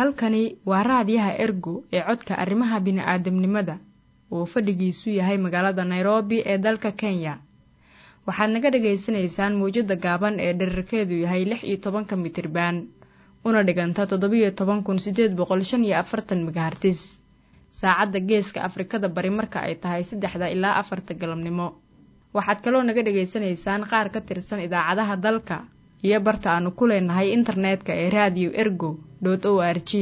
halkani waa raadiyaha ergo ee codka arrimaha bini'aadamnimada oo fadhigiisu yahay magaalada nairobi ee dalka kenya waxaad naga dhagaysanaysaan mawjadda gaaban ee dherarkeedu yahay lix iyo tobanka mitriban una dhiganta toddobiyo toban kun siddeed boqol shan iyo afartan megahartis saacadda geeska afrikada bari marka ay tahay saddexda ilaa afarta galabnimo waxaad kaloo naga dhagaysanaysaan qaar ka tirsan idaacadaha dalka iyo barta aanu ku leenahay internetka ee raadiyo ergo o r g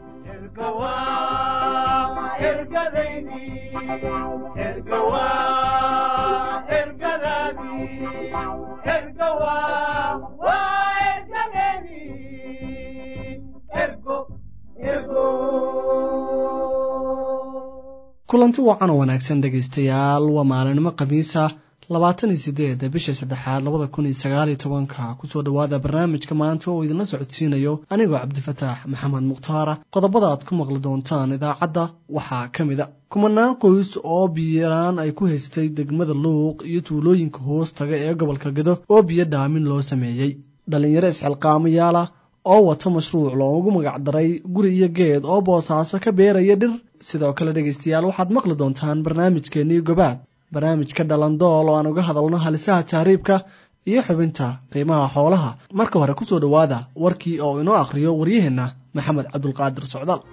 kulanti wacan oo wanaagsan dhegaystayaal waa maalinimo khamiisa labaatan iyo sideeda bisha saddexaad labada kun iyo sagaaliyo tobanka kusoo dhowaada barnaamijka maanta oo idinla socodsiinayo anigoo cabdifataax maxamed mukhtaara qodobada aad ku maqli doontaan idaacadda waxaa ka mid a kumanaan qoys oo biyaraan ay ku haystay degmada luuq iyo tuulooyinka hoos taga ee gobolka gado oo biyo dhaamin loo sameeyey dhallinyaro isxilqaamayaala oo wata mashruuc loogu magacdaray guri iyo geed oo boosaaso ka beeraya dhir sidoo kale dhegaystayaal waxaad maqli doontaan barnaamijkeennii gobaad barnaamijka dhalandool oo aan uga hadalno halisaha taariibka iyo xubinta qiimaha xoolaha marka hore kusoo dhowaada warkii oo inoo akhriyo waryaheenna maxamed cabdulqaadir socdaal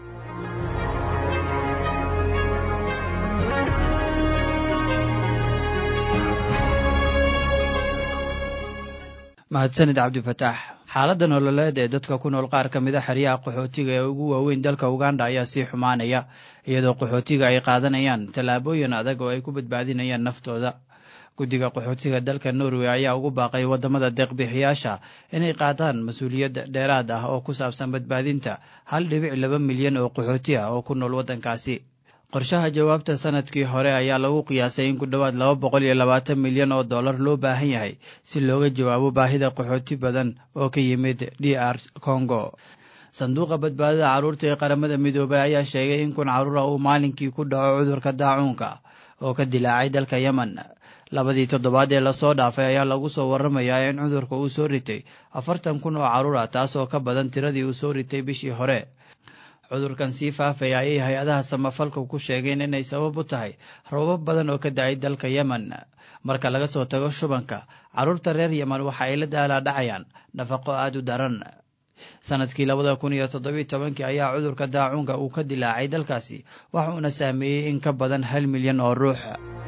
mahadsanid cabdifataax xaaladda nololeed ee dadka ku nool qaar ka mida xeryaha qaxootiga ee ugu waaweyn dalka uganda ayaa sii xumaanaya iyadoo qaxootiga ay qaadanayaan tallaabooyin adag oo ay ku badbaadinayaan naftooda guddiga qaxootiga dalka norway ayaa ugu baaqay waddamada deeqbixiyaasha inay qaadaan mas-uuliyad dheeraad ah oo ku saabsan badbaadinta hal dhibic laba milyan oo qaxooti ah oo ku nool waddankaasi qorshaha jawaabta sanadkii hore ayaa lagu qiyaasay in ku dhowaad laba boqol iyo labaatan milyan oo dollar loo baahan yahay si looga jawaabo baahida qaxooti badan oo ka yimid d r congo sanduuqa badbaadada carruurta ee qaramada midoobay ayaa sheegay in kun carruura uu maalinkii ku dhaco cudurka daacuunka oo ka dilaacay dalka yemen labadii toddobaad ee lasoo dhaafay ayaa lagu soo warramayaa in cudurka uu soo ritay afartan kun oo carruur ah taas oo ka badan tiradii uu soo ritay bishii hore cudurkan sii faafaya ayay hay-adaha samafalka ku sheegeen inay sabab u tahay roobab badan oo ka da-ay dalka yemen marka laga soo tago shubanka carruurta reer yemen waxa ay la daalaadhacayaan nafaqo aada u daran sanadkii labada kun iyo toddobiy tobankii ayaa cudurka daacuunka uu ka dilaacay dalkaasi waxa uuna saameeyey in ka badan hal milyan oo ruux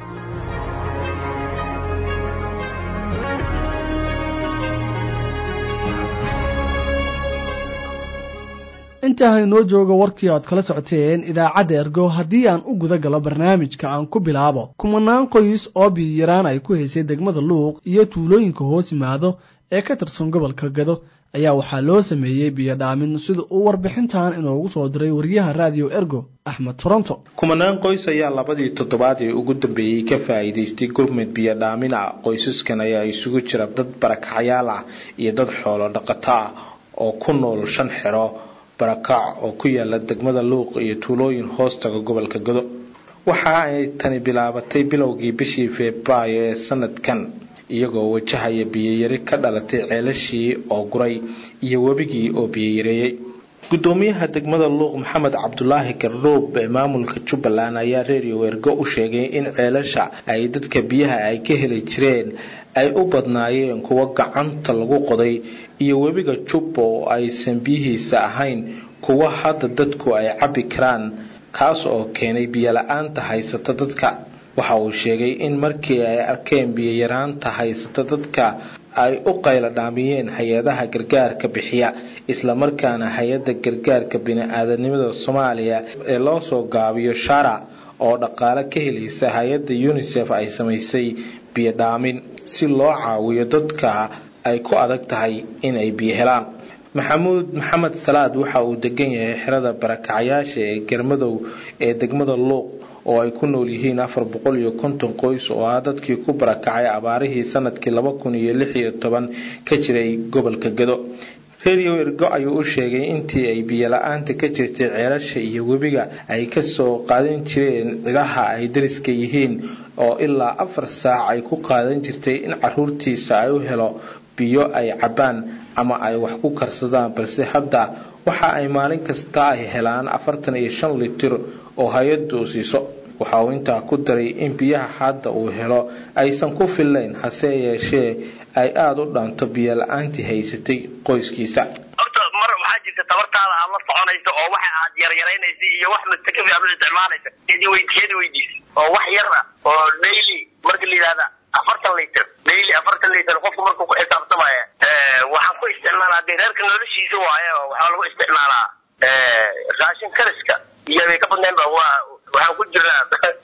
intaa haynoo jooga warkii aad kala socoteen idaacadda ergo haddii aan u guda galo barnaamijka aan ku bilaabo kumanaan qoys oo biyiyaraan ay ku haysay degmada luuq iyo tuulooyinka hoos yimaado ee ka tirsan gobolka gado ayaa waxaa loo sameeyey biyo dhaamin sida uu warbixintan inoogu soo diray wariyaha raadiyo ergo axmed toronto kumanaan qoys ayaa labadii toddobaad ee ugu dambeeyey ka faa'iidaystay gurmud biyo dhaamin ah qoysaskan ayaa isugu jira dad barakacyaal ah iyo dad xoolo dhaqato ah oo ku nool shan xero barakac oo ku yaala degmada luuq iyo tuulooyin hoostaga gobolka gado waxa ay tani bilaabatay bilowgii bishii febraayo ee sanadkan iyagoo wajahaya biyoyari ka dhalatay ceelashii oo guray iyo webigii oo biyoyareeyey gudoomiyaha degmada luuq maxamed cabdulaahi gardhoob ee maamulka jubbaland ayaa reeriyo weergo u sheegay in ceelasha ay dadka biyaha ay ka heli jireen ay u badnaayeen kuwo gacanta lagu qoday iyo webiga jubba oo aysan biyihiisa ahayn kuwa hadda dadku ay cabbi karaan kaas oo keenay biyola-aanta haysata dadka waxa uu sheegay in markii ay arkeen biyoyaraanta haysata dadka ay u qayla dhaamiyeen hay-adaha gargaarka bixiya islamarkaana hay-adda gargaarka bini-aadanimada soomaaliya ee loo soo gaabiyo shara oo dhaqaale ka helaysa hay-adda unisef ay samaysay biyo dhaamin si loo caawiyo dadka ay ku adag tahay inay biyo helaan maxamuud maxamed salaad waxa uu degan yahay xerada barakacyaasha ee garmadow ee degmada luuq oo ay ku nool yihiin afar boqol iyo konton qoys oo ah dadkii ku barakacay abaarihii sanadkii laba kun iyo lix iyo toban ka jiray gobolka gado reeriyo ergo ayuu u sheegay intii ay biyola-aanta ka jirtay ceelasha iyo webiga ay kasoo qaadan jireen cidaha ay dariska yihiin oo ilaa afar saac ay ku qaadan jirtay in caruurtiisa ay u helo biyo ay cabbaan ama ay wax ku karsadaan balse hadda waxa ay maalin kasta ay helaan afartan iyo shan litir oo hay-addu siiso waxa uu intaa ku daray in biyaha hadda uu helo aysan ku fillayn hase yeeshee ay aada u dhaanto biyo la-aantii haysatay qoyskiisa horta mar waxaa jirta tabartaada aad la soconayso oo waxa aad yaryaraynaysa iyo wax mustakafi aad u isticmaalaysa idi weydiiyada weydiisa oo wax yar ah oo daily marka la yidhahda afartan liter daily afartan liter qofku markuu ku xisaabtamaya waxaan ku isticmaalaa dee reerka noloshiisa waaye waxaa lagu isticmaalaa raashin kariska iyo bay ka badnayn ba waa waxaan ku jirnaa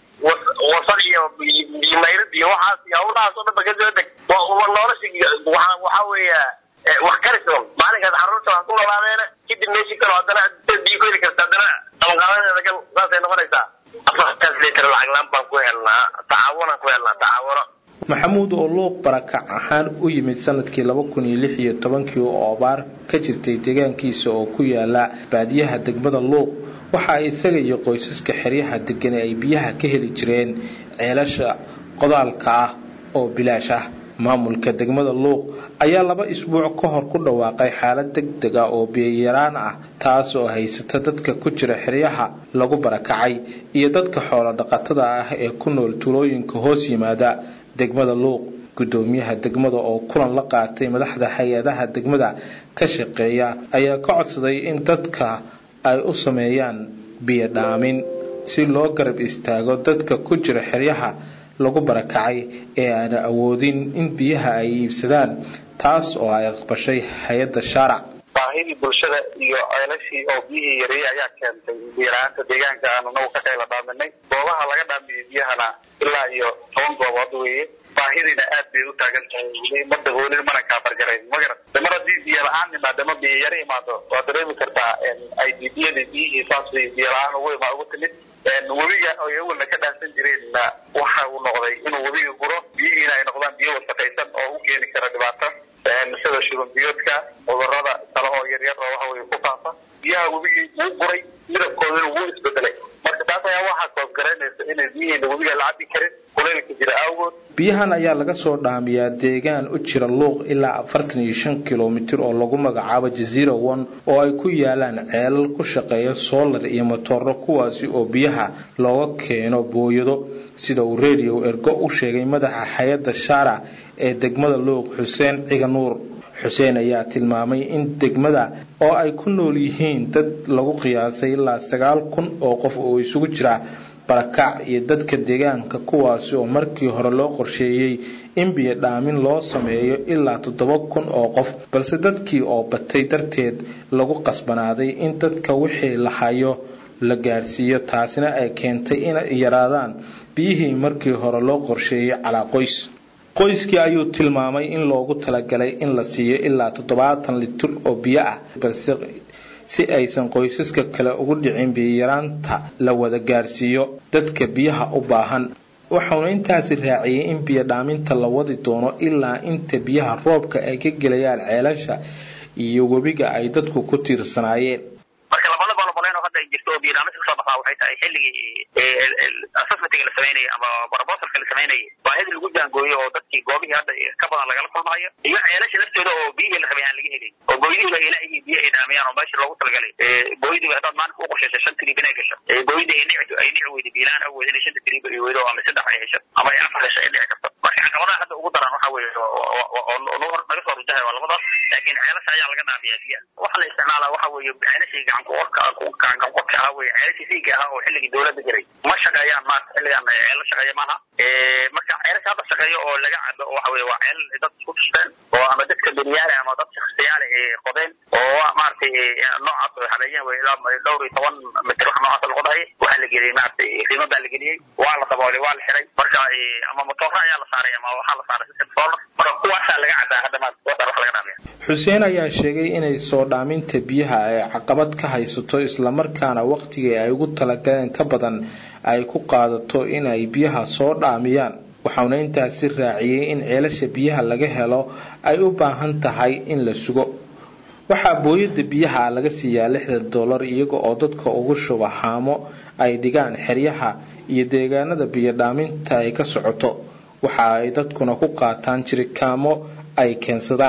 wasal iyo biyomayrad iyo waxaas iyo hawlahaas oo dhan ba kasoo deg waa nolosha waxaa waxaa weeya wax karis un maalinkaas carruurta wax ku noolaadeena kadib meeshii kale haddana biyo ku heli karta haddana qabanqaabadeeda gal saasay noqonaysaa afartaas liter lacag laan baan ku helnaa tacaawunaan ku helnaa tacaawuno maxamuud oo luuq barakac ahaan u yimid sanadkii laba kun iyo lix iyo tobankii oo abaar ka jirtay deegaankiisa oo ku yaala baadiyaha degmada luuq waxa isaga iyo qoysaska xeryaha degani ay biyaha ka heli jireen ceelasha qodaalka ah oo bilaash ah maamulka degmada luuq ayaa laba isbuuc ka hor ku dhawaaqay xaalad deg deg ah oo biyayaraan ah taas oo haysata dadka ku jira xeryaha lagu barakacay iyo dadka xoolo dhaqatada ah ee ku nool tuulooyinka hoos yimaada degmada luuq gudoomiyaha degmada oo kulan la qaatay madaxda hay-adaha degmada ka shaqeeya ayaa ka codsaday in dadka ay u sameeyaan biyo dhaamin si loo garab istaago dadka ku jira xeryaha lagu barakacay ee aana awoodin in biyaha ay iibsadaan taas oo ay aqbashay hay-adda shaarac baahidii bulshada iyo ceelashii oo biyihii yareeyey ayaa keentay biyo-la-aanta deegaanka aanu nagu ka qayla dhaaminay goobaha laga dhaamiyey biyahana ilaa iyo toban goobood weeye baahidiina aad bay u taagan tahay mada hoolin mana kaabargarayn magarat mar haddii biyo la-aan imaado ama biyo yaro imaado waa dareemi kartaa ay biyada biyihii saas bay biyo la-aan ugu ima ugu timid webiga ay awalna ka dhaansan jireenna waxa uu noqday inuu webiga guro biyihiina ay noqdaan biyo wasaqaysan oo u keeni kara dhibaato sida shuban biyoodka cudurada kale oo yaryar oo waxa weye ku faafa biyaha webigii wuu guray midabkoodana wuu isbedelay marka taas ayaa waxaa koosgaraynaysa inay biyihiina webiga la cabi karin kuleylka jira awgood biyahan ayaa laga soo dhaamiyaa deegaan u jira luuq ilaa afartan iyo shan kilomitir oo lagu magacaabo jaziira one oo ay ku yaalaan ceelal ku shaqeeya soolar iyo matooro kuwaasi oo biyaha looga keeno booyado sida uu radio ergo u sheegay madaxa hay-adda shaarac ee degmada luuq xuseen ciga nuur xuseen ayaa tilmaamay in degmada oo ay ku nool yihiin dad lagu qiyaasay ilaa sagaal kun oo qof oo isugu jira barakac iyo dadka deegaanka kuwaasi oo markii hore loo qorsheeyey in biyo dhaamin loo sameeyo ilaa toddoba kun oo qof balse dadkii oo batay darteed lagu qasbanaaday in dadka wixii la hayo la gaarsiiyo taasina ay keentay inay yaraadaan biyihii markii hore loo qorsheeyey calaa qoys qoyskii ayuu tilmaamay in loogu talagalay in la siiyo ilaa toddobaatan litir oo biyo ah balse si aysan qoysaska kale ugu dhicin biyayaraanta la wada gaarsiiyo dadka biyaha u baahan waxauna intaasi raaciyey in biyo dhaaminta la wadi doono ilaa inta biyaha roobka ay ka gelayaan ceelasha iyo webiga ay dadku ku tiirsanaayeen marka labada boloboleen oo hadda ay jirto oo biyodhaaminta kasoo baxaa waxay tahay xilligii assessmentiga la samaynayay ama proposalka la samaynayay baahidii lagu jaangooyo oo dadkii goobihii hadda ka badan lagala kulmayo iyo ceelasha laftooda oo biyihii la rabay aan laga helin oo booyadihiiba ilaahigii biyo ay dhaamiyaan oo meeshii loogu talagalay booyadiiba haddaad maalinka u qorshaysay shan trib inay gasho booyada ay nictu ay nici weydo biilaan awood inay shanta trib ay weydo ama saddex ay hesho ama ay afar hesho ay dhici karto marka caqabadaha hadda ugu daran waxa weeye oo naga soo rujahay waa labadaas laakiin ceelasha ayaa laga dhaamiyaa biyaha waxa la isticmaalaa waxa weeye ceelashii gacan ku orka gacan qodka ahaa weye ceelashii siiga ahaa oo xilligii dowladda jiray ma shaqeeyaan maanta xilligan ceelo shaqeeya maaha marka ceelasha hadda shaqeeyo oo laga cabo waxa weye waa ceel dad isku tusteen oo ama dadka beriyaale ama dad shakhsiyaale ee qodeen oo maaragtay noocaas oo habeeyeen wey ilaa dhowr iyo toban mitir wax noocaas la qodahay waxaa la geliyey maaragtay qiimo baa la geliyey waa la daboolay waa la xiray marka ama matoora ayaa la saaray ama waxaa la saaray system solar marka kuwaasaa laga cabaa hadda maanta kuwaasaa wax laga dhaamiya xuseen ayaa sheegay inay soo dhaaminta biyaha ay caqabad ka haysato islamarkaana waqtigii ay ugu talagaleen ka badan ay ku qaadato inay biyaha soo dhaamiyaan waxauna intaasi raaciyey in ceelasha biyaha laga helo ay u baahan tahay in la sugo waxaa booyada biyaha laga siiyaa lixdan dollar iyaga oo dadka ugu shuba haamo ay dhigaan xeryaha iyo deegaanada biyo dhaaminta ay ka socoto waxa ay dadkuna ku qaataan jirikaamo ay keensadaan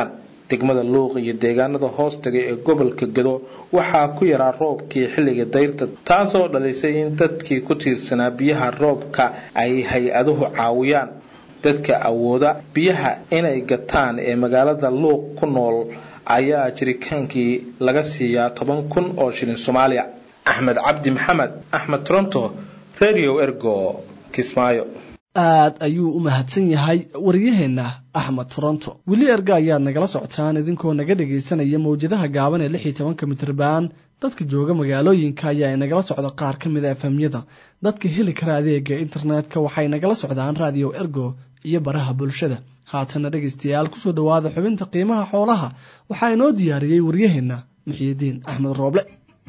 degmada luuq iyo deegaanada hoostaga ee gobolka gado waxaa ku yaraa roobkii xilliga dayrta taasoo dhalisay in dadkii ku tiirsanaa biyaha roobka ay hay-aduhu caawiyaan dadka awooda biyaha inay gataan ee magaalada luuq ku nool ayaa jirikaankii laga siiyaa toban kun oo shilin soomaaliya axmed cabdi maxamed axmed toronto radio ergo kismaayo aad ayuu u mahadsan yahay waryaheenna axmed toronto weli erga ayaad nagala socotaan idinkoo naga dhegaysanaya mawjadaha gaaban ee lix iyo tobanka mitrban dadka jooga magaalooyinka ayaa inagala socda qaar ka mid a efamyada dadka heli kara adeega internetka waxay nagala socdaan radio ergo iyo baraha bulshada haatana dhegaystayaal kusoo dhowaada xubinta qiimaha xoolaha waxaa inoo diyaariyey waryaheenna muxiyidiin axmed rooble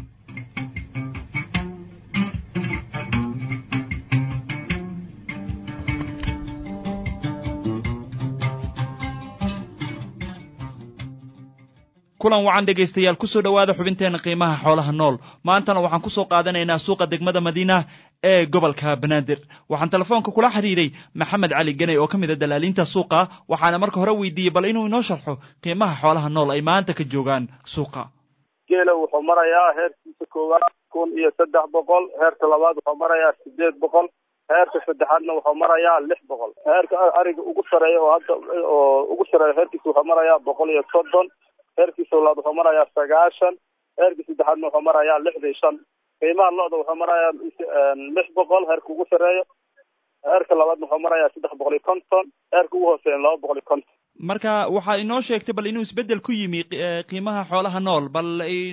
kulan wacan dhegaystayaal kusoo dhowaada xubinteena qiimaha xoolaha nool maantana waxaan kusoo qaadanaynaa suuqa degmada madiina ee gobolka banaadir waxaan telefoonka kula xiriiray maxamed cali ganey oo ka mid a dalaaliinta suuqa waxaana marka hore weydiiyey bal inuu inoo sharxo qiimaha xoolaha nool ay maanta ka joogaan suuqa geela wuxuu marayaa heerkiisa koowaad kun iyo saddex boqol heerka labaad wuxuu marayaa sideed boqol heerka saddexaadna wuxuu marayaa lix boqol heerka ariga ugu sareeya oo hadda oo ugu sareeya heerkiisa wuxuu marayaa boqol iyo soddon heerkiisa labaad wuxuu marayaa sagaashan heerka saddexaadna wuxuu marayaa lixdan shan qiimaha lo-da wuxuu marayaa lix boqol heerka ugu sareeyo heerka labaadna wuxuu marayaa saddex boqol iyo konton heerka ugu hooseeya laba boqol iyo konton marka waxaa inoo sheegtay bal inuu isbeddel ku yimi qiimaha xoolaha nool bal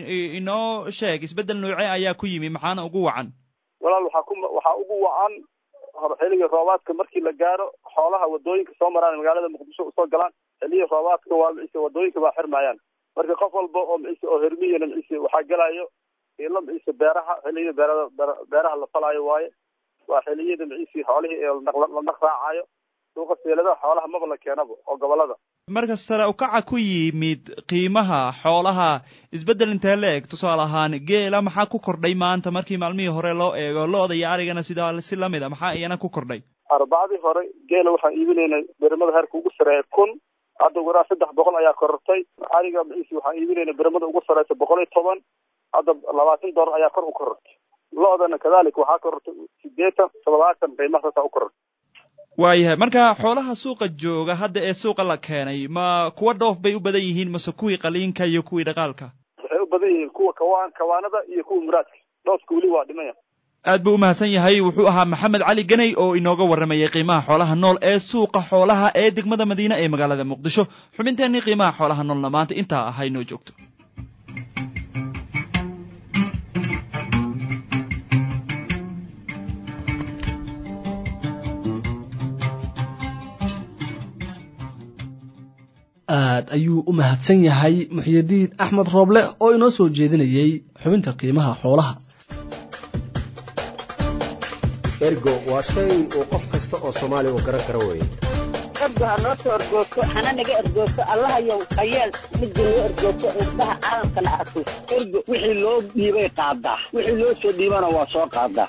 inoo sheeg isbeddel noocee ayaa ku yimi maxaana ugu wacan walaal waxaa ku waxaa ugu wacan xilligii roobaadka markii la gaaro xoolaha wadooyinka soo maraan magaalada muqdisho usoo galaan xilligii roobaadka waa micise wadooyinka baa xirmayaan marka qof walba oo micise oo hermiyana micise waxaa gelayo ilo micise beeraha xilligii beerada beeraha la falaayo waaye waa xilliyada micise xoolihii ee la naq raacayo suuqa seeladaha xoolaha maba la keenaba oo gobolada marka sare ukaca ku yimid qiimaha xoolaha isbeddel intee la eg tusaale ahaan geela maxaa ku kordhay maanta markii maalmihii hore loo eego lo-da iyo arigana sidaa si lamid a maxaa iyana ku kordhay arbacadii hore geela waxaan iibinaynay berimada heerka ugu sareeya kun hadda waraa saddex boqol ayaa korortay ariga micise waxaan iibinaynay berimada ugu sareysa boqol iyo toban hadda labaatan doolar ayaa kor u korortay lo-dana kadalik waxaa korortay sideetan toddobaatan qiimaha saasaa u korortay waayahay marka xoolaha suuqa jooga hadda ee suuqa la keenay ma kuwa dhoof bay u badan yihiin mase kuwii qaliinka iyo kuwii dhaqaalka waxay u badan yihiin kuwa kawaan kawaanada iyo kuwa muraadka dhoofka weli waa dhimaya aad buu u mahadsan yahay wuxuu ahaa maxamed cali ganey oo inooga warramayay qiimaha xoolaha nool ee suuqa xoolaha ee degmada madiine ee magaalada muqdisho xubinteennii qiimaha xoolaha noolna maanta intaa ahay noo joogto aad ayuu u mahadsan yahay muxyidiin axmed rooble oo inoo soo jeedinayey xubinta qiimaha xoolaha ergo waa shay uu qof kasta oo soomaaliya uu garan karo weeye ergo ha noo soo ergoogto hana naga ergoogto allahayow hayeel midda noo ergoogto indhaha caalamkana arko ergo wixii loo dhiibay qaadaa wixii loo soo dhiibana waa soo qaadaa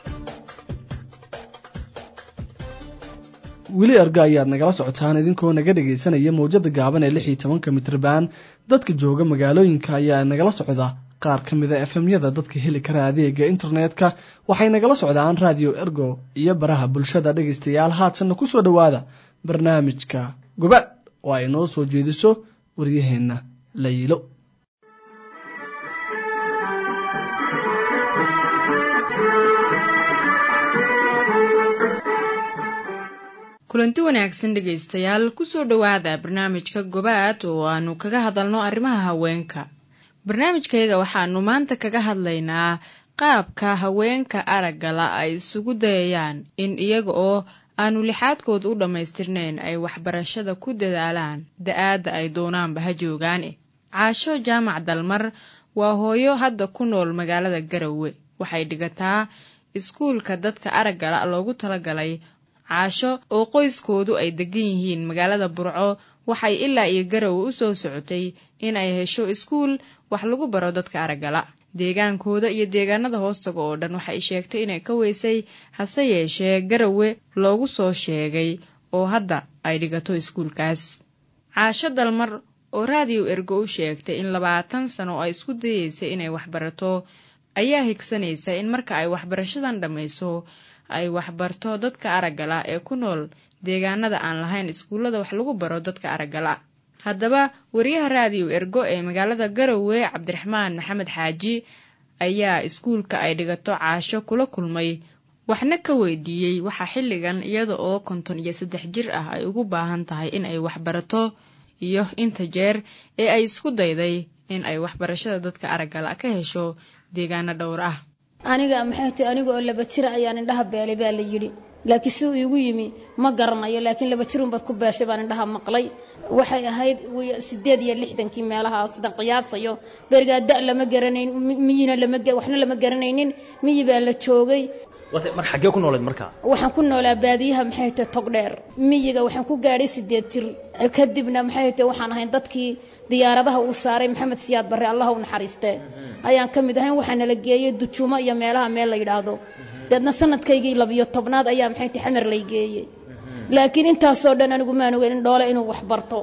weli erga ayaad nagala socotaan idinkoo naga dhegaysanaya mawjada gaaban ee lix iyo tobanka mitrban dadka jooga magaalooyinka ayaa nagala socda qaar ka mida efemyada dadka heli kara adeega internetka waxay nagala socdaan radio ergo iyo baraha bulshada dhegaystayaal haatanna kusoo dhowaada barnaamijka gobaad oo ay noo soo jeediso waryaheenna layilo kulanti wanaagsan dhegaystayaal kusoo dhowaada barnaamijka gobaad oo aanu kaga hadalno arrimaha haweenka barnaamijkayga waxaanu maanta kaga hadlaynaa qaabka haweenka araggala ay isugu dayayaan in iyaga oo aanu lixaadkooda u dhammaystirnayn ay waxbarashada ku dadaalaan da-aadda ay doonaanba ha joogaane caasho jaamac dalmar waa hooyo hadda ku nool magaalada garowe waxay dhigataa iskuulka dadka araggala loogu talagalay caasho oo qoyskoodu ay degan yihiin magaalada burco waxay ilaa iyo garowe u soo socotay in ay hesho iskuul wax lagu baro dadka araggala deegaankooda iyo deegaanada hoostaga oo dhan waxay sheegtay inay ka weysay hase yeeshee garowe loogu soo sheegay oo hadda ay dhigato iskuulkaas caasho dalmar oo raadiyo ergo u sheegtay in labaatan sano oo ay isku dayeysay inay waxbarato ayaa higsanaysa in marka ay waxbarashadan dhammayso ay waxbarto dadka araggala ee ku nool deegaanada aan lahayn iskuullada wax lagu baro dadka araggala haddaba wariyaha raadiyo ergo ee magaalada garowe cabdiraxmaan maxamed xaaji ayaa iskuulka ay dhigato caasho kula kulmay waxna ka weydiiyey waxaa xilligan iyada oo konton iyo saddex jir ah ay ugu baahan tahay in ay waxbarato iyo inta jeer ee ay isku dayday in ay waxbarashada dadka araggala ka hesho deegaano dhowr ah aniga maxay tahay aniga oo laba jira ayaan indhaha beelay baa la yidhi laakiin si uu iigu yimi ma garanayo laakiin laba jirun baad ku beeshay baan indhaha maqlay waxay ahayd sideed iyo lixdankii meelahaas sidan qiyaasayo berigaa da lama garanayn miyina lama waxna lama garanaynin miyi baa la joogay mar xaggee ku noolayd markaa waxaan ku noolaa baadiyaha maxay tahay tog dheer miyiga waxaan ku gaadhay sideed jir kadibna maxay tahay waxaan ahayn dadkii diyaaradaha uu saaray maxamed siyaad barre allah u naxariiste ayaan ka mid ahayn waxaa nala geeyey dujuumo iyo meelaha meel la yidhaahdo deedna sanadkaygii labiyo tobnaad ayaa maxay tahay xamar lay geeyey laakiin intaasoo dhan anigu maan ogeyn in dhoole inuu wax barto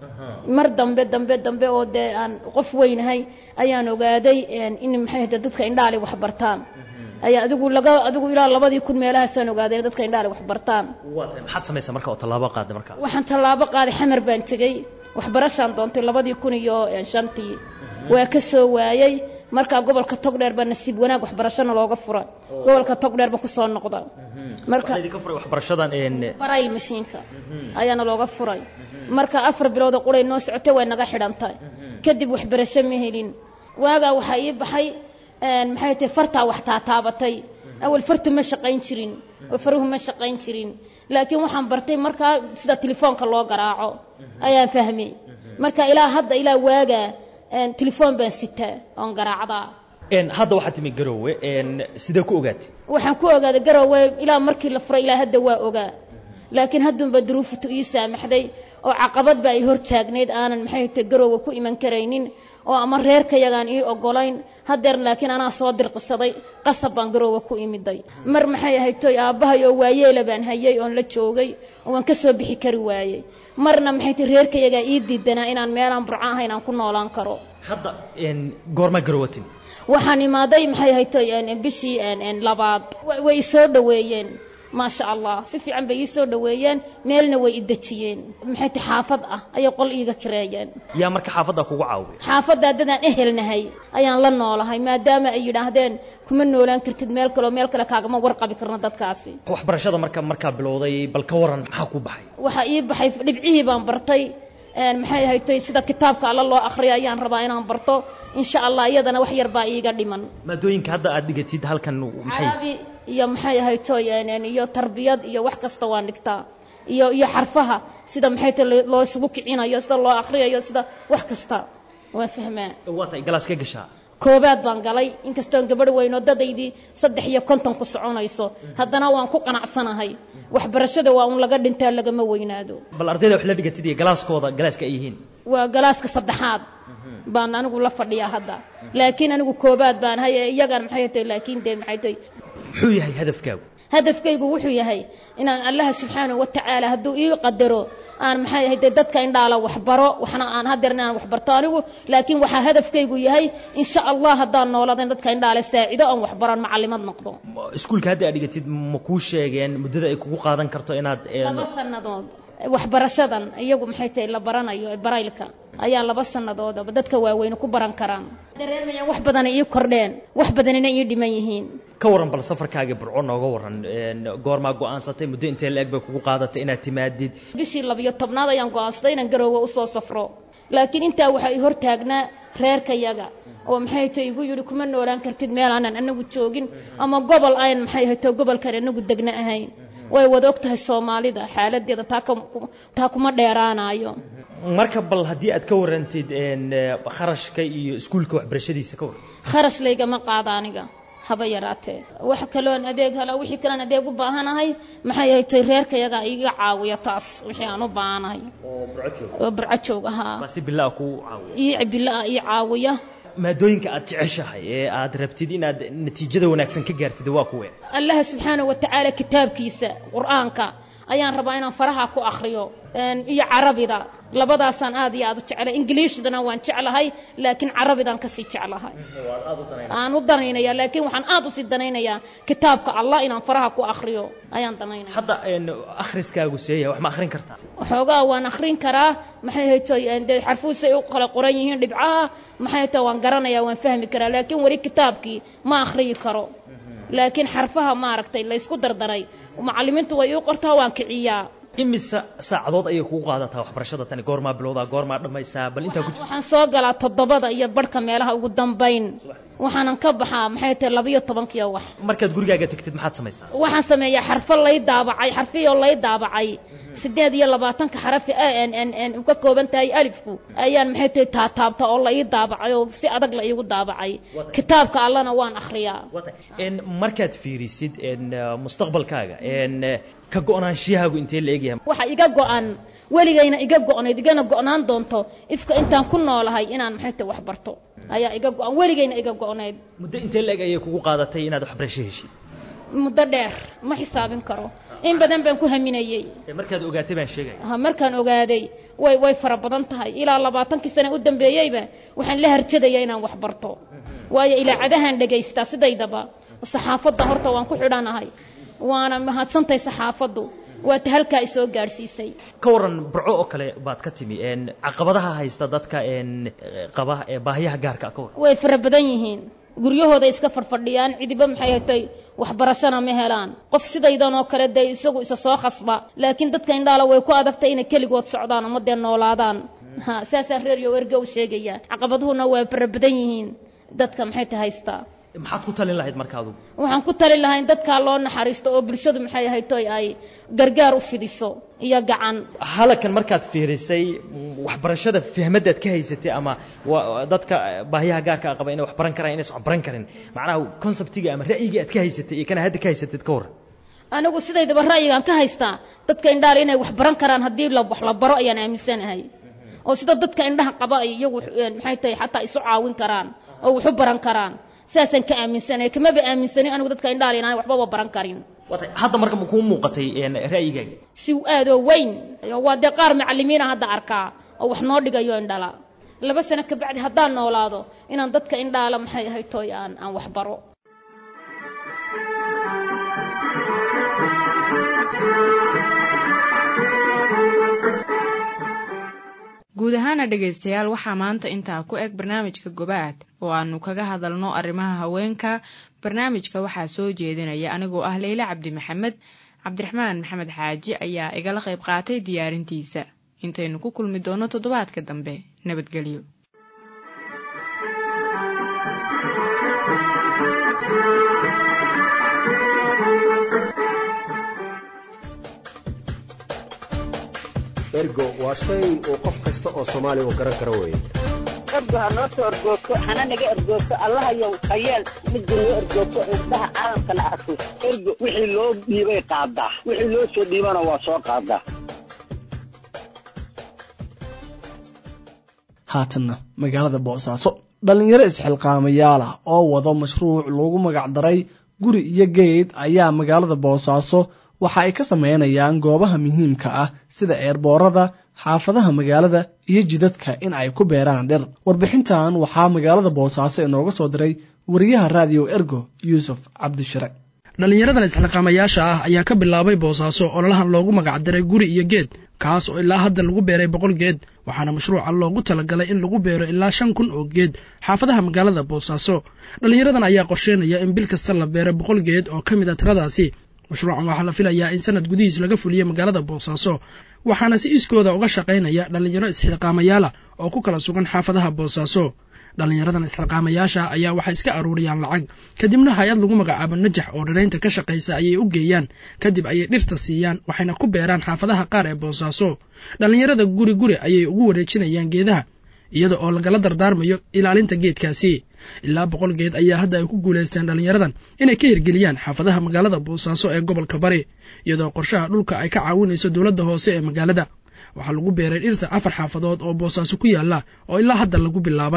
mar dambe dambe dambe oo dee aan qof weynahay ayaan ogaaday in maxay tahay dadka indhaali wax bartaan ayaa adigu laga adigu ilaa labadii kun meelahaasaan ogaaday in dadka indhaali wax bartaan maxaad samaysa marka oo tallaabo qaaday marka waxaan tallaabo qaaday xamar baan tegey waxbarashaan doontay labadii kun iyo shantii waa ka soo waayey markaa gobolka togdheer baa nasiib wanaag waxbarashana looga fura gobolka togdheer baan kusoo noqda marka waxbarashadan barayl mashiinka ayaana looga furay marka afar bilooda quray noo socotay way naga xidhantay kadib waxbarasho ma helin waagaa waxaa ii baxay maxay tahay fartaa wax taataabatay awal fartu ma shaqayn jirin oo faruhu ma shaqayn jirin laakiin waxaan bartay markaa sida telefoonka loo garaaco ayaan fahmay marka ilaa hadda ilaa waagaa telefoon baan sitaa oon garaacdaa hadda waxaad timi garowe sidee ku ogaatay waxaan ku ogaaday garowe ilaa markii la furay ilaa hadda waa ogaa laakiin haddunba duruuftu ii saamaxday oo caqabad baa ay hor taagneyd aanan maxay tahay garowe ku iman karaynin oo ama reerkayagaan ii ogolayn hadeer laakiin anaa soo dirqisaday qasab baan garoowa ku imiday mar maxay ahayd toy aabbahay oo waayeela baan hayay oon la joogay oo waan ka soo bixi kari waayey marna maxay tahay reerkayagaa ii diidanaa inaan meelaan burco ahayn aan ku noolaan karo hadda goormaa garowatin waxaan imaaday maxay ahayd toy bishii labaad way soo dhoweeyeen maasha allah si fiican bay ii soo dhoweeyeen meelna way i dejiyeen maxay tahay xaafad ah ayay qol iiga kireeyeen yaa marka xaafadda kugu caawiya xaafadda dadaan ehelnahay ayaan la noolahay maadaama ay yidhaahdeen kuma noolaan kartid meel kaleoo meel kale kaagama warqabi karno dadkaasi waxbarashada marka markaa bilowday bal ka waran maxaa ku baxay waxaa ii baxay dhibcihii baan bartay maxay ahayd toy sida kitaabka alla loo akhriyo ayaan rabaa inaan barto insha allah iyadana wax yar baa iiga dhiman maadooyinka hadda aad dhigatid halkan maxay carabi iyo maxay ahayd toy iyo tarbiyad iyo wax kasta waan dhigtaa iyo iyo xarfaha sida maxay tahay loo isugu kicinayo sida loo akhriyayo sida wax kasta waan fahmaa waa tahay galaas ka gashaa koobaad baan galay inkastoon gabadh weynoo dadaydii saddex iyo konton ku soconayso haddana waan ku qanacsanahay waxbarashada waa un laga dhintaa lagama weynaado bal ardayda wax la dhigatid iyo galaaskooda galaaska ay yihiin waa galaaska saddexaad baan anigu la fadhiyaa hadda laakiin anigu koobaad baan hay iyagan maxay tahay laakiin dee maxay tahay muxuu yahay hadafkaagu hadafkaygu wuxuu yahay inaan allaha subxaanahu watacaala hadduu ii qadaro aan maxay ahayd dadka indhaala waxbaro waxna aan hadeer inaan waxbarto anigu laakiin waxaa hadafkaygu yahay insha allah haddaan noolada in dadka indhaale saacido aan waxbaran macalimad noqdo iskuulka hadda aad dhigatid ma kuu sheegeen muddada ay kugu qaadan karto inaad laba sannadood waxbarashadan iyagu maxay tahay la baranayo ee baraylka ayaa laba sannadoodaba dadka waaweyne ku baran karaan dareemayaan wax badana ii kordheen wax badanina ii dhiman yihiin ka waran bal safarkaagii burco nooga waran goormaa go'aansatay muddo intee la-eg bay kugu qaadatay inaad timaadid bishii labiyo tobnaad ayaan go'aansaday inaan garoowe usoo safro laakiin intaa waxaa i hortaagnaa reerkayaga oo maxay tahay igu yidhi kuma noolaan kartid meel aanan anagu joogin ama gobol ayn maxay hayto gobolkan anagu degna ahayn way wada og tahay soomaalida xaaladeeda taa kuma dheeraanayo marka bal haddii aad ka warantid kharashka iyo iskuulka waxbarashadiisa ka waran kharash laygama qaada aniga haba yaraatee wax kaloon adeeg hala wixii kalean adeeg u baahanahay maxay ahayd toy reerkayaga iga caawiya taas wixii aan u baahanahay oo burco joog ahaa si bilaa kuu caawiya ii bilaa ii caawiya maadooyinka aad jeceshahay ee aad rabtid inaad natiijada wanaagsan ka gaartid waa kuwe allaha subxaanahu watacaala kitaabkiisa qur-aanka ayaan rabaa inaan faraha ku akhriyo iyo carabida labadaasaan aad iyo aad u jeclay ingiliishdana waan jeclahay laakiin carabidaan kasii jeclahay aan u danaynaya laakiin waxaan aad usii danaynayaa kitaabka allah inaan faraha ku akhriyo ayaan danaynaya hadda akhriskaagu seeyahay wax ma akhrin kartaa waxoogaa waan akhrin karaa maxay haytay dee xarfuusay u kala qoran yihiin dhibcaha maxay haytay waan garanayaa waan fahmi karaa laakiin weli kitaabkii ma akhriyi karo laakiin xarfaha maaragtay laysku dardaray macallimiintu way ii qortaa waan kiciyaa imise saacadood ayay kugu qaadataa waxbarashada tani goormaa bilowdaa goormaa dhammaysaa bal intaa ku jirta waxaan soo galaa toddobada iyo barhka meelaha ugu dambayn waxaanan ka baxaa maxay tahay labiyo tobankiyo wax markaad gurigaaga tegtid maxaad samaysaa waxaan sameeyaa xarfo lay daabacay xarfiyoo lay daabacay siddeed iyo labaatanka xarafi a n n n u ka kooban tahay alifku ayaan maxay tahay taataabta oo la ii daabacay oo si adag la iigu daabacay kitaabka allana waan akhriyaa markaad fiirisid mustaqbalkaaga ka go-naanshiyahaagu intee la egyahay waxa iga go-an weligayna iga go-nayd igana go-naan doonto ifka intaan ku noolahay inaan maxay tahay wax barto ayaa iga go-an weligayna iga go-nayd muddo intee la eg ayay kugu qaadatay inaad waxbarasho heshid muddo dheer ma xisaabin karo in badan baan ku haminayey markaad ogaatay baan sheegaya ha markaan ogaaday way way fara badan tahay ilaa labaatankii sane u dambeeyeyba waxaan la harjadaya inaan wax barto waayo ilaacadahaan dhegaystaa sidaydaba saxaafadda horta waan ku xidhanahay waana mahadsantahay saxaafaddu waata halkaa isoo gaadhsiisay ka waran burco oo kale baad ka timi caqabadaha haysta dadka qaba baahiyaha gaarka ka waran way fara badan yihiin guryahooda iska fadhfadhiyaan cidiba maxay hatay waxbarashana ma helaan qof sidaydan oo kale dee isagu isa soo khasba laakiin dadka indhaala way ku adagtay inay keligood socdaan ama dee noolaadaan ha saasaan reeryo erga u sheegaya caqabaduhuna waa fara badan yihiin dadka maxay ta haystaa maxaad ku talin lahayd marka adugu waxaan ku talin lahaa in dadkaa loo naxariisto oo bulshadu maxay ahaytoy ay gargaar u fidiso iyo gacan halakan markaad fiirisay waxbarashada fahmadaad ka haysatay ama dadka baahiyaha gaarka qaba inay wax baran karaan inaysan wax baran karin macnaha conceptiga ama ra'yiga aad ka haysatay iyo kana hadda ka haysatid ka waran anigu sidaydaba ra'yigaan ka haystaa dadka indhaale inay wax baran karaan haddii la wax la baro ayaan aaminsanahay oo sida dadka indhaha qaba ay iyagu maxay tahay xataa isu caawin karaan oo wax u baran karaan sidaasaan ka aaminsanay kamaba aaminsanin anigu dadka indhaale inaan waxbaba baran karin hadda marka kuu muuqatay ra'yigaaga si aadoo weyn waa dee qaar macallimiina hadda arkaa oo wax noo dhigayo indhala laba sano kabacdi haddaan noolaado inaan dadka indhaala maxay ahayd tooy aan aan wax baro guud ahaana dhegaystayaal waxaa maanta intaa ku eg barnaamijka gobaad oo aanu kaga hadalno arrimaha haweenka barnaamijka waxaa soo jeedinaya anigoo ah leyle cabdi maxamed cabdiraxmaan maxamed xaaji ayaa igala qayb qaatay diyaarintiisa intaynu ku kulmi doonno toddobaadka dambe nabadgelyo ergo waa shay uu qof kasta oo soomaaliya uu garan karo weeye ergo ha noo soo ergoogto hana naga ergoogto allahayow hayeel midda noo ergoogto indhaha caalamkana arko ergo wixii loo dhiibay qaadaa wixii loo soo dhiibana waa soo qaadaa haatanna magaalada boosaaso dhallinyaro isxilqaamayaal ah oo wado mashruuc loogu magacdaray guri iyo geed ayaa magaalada boosaaso waxa ay ka sameynayaan goobaha muhiimka ah sida eerboorada xaafadaha magaalada iyo jidadka in ay ku beeraan dhir warbixintan waxaa magaalada boosaaso inooga soo diray wariyaha raadiyo ergo yuusuf cabdishire dhallinyaradan isxilqaamayaasha ah ayaa ka bilaabay boosaaso ololahan loogu magacdaray guri iyo geed kaas oo ilaa hadda lagu beeray boqol geed waxaana mashruuca loogu talagalay in lagu beero ilaa shan kun oo geed xaafadaha magaalada boosaaso dhallinyaradan ayaa qorsheynaya in bil kasta la beero boqol geed oo ka mid a tiradaasi mashruucan waxaa la filayaa in sanad gudihiis laga fuliyo magaalada boosaaso waxaana si iskooda uga shaqaynaya dhallinyaro isxilqaamayaala oo ku kala sugan xaafadaha boosaaso dhallinyaradan isxilqaamayaasha ayaa waxay iska aruuriyaan lacag kadibna hay-ad lagu magacaabo najax oo dhiraynta ka shaqaysa ayay u geeyaan kadib ayay dhirta siiyaan waxayna ku beeraan xaafadaha qaar ee boosaaso dhallinyarada guri guri ayay ugu wareejinayaan geedaha iyada oo lagala dardaarmayo ilaalinta geedkaasi ilaa boqol geed ayaa hadda ay ku guulaysteen dhallinyaradan inay ka hirgeliyaan xaafadaha magaalada boosaaso ee gobolka bari iyadoo qorshaha dhulka ay ka caawinayso dowladda hoose ee magaalada waxaa lagu beeray dhirta afar xaafadood oo boosaaso ku yaalla oo ilaa hadda lagu bilaabay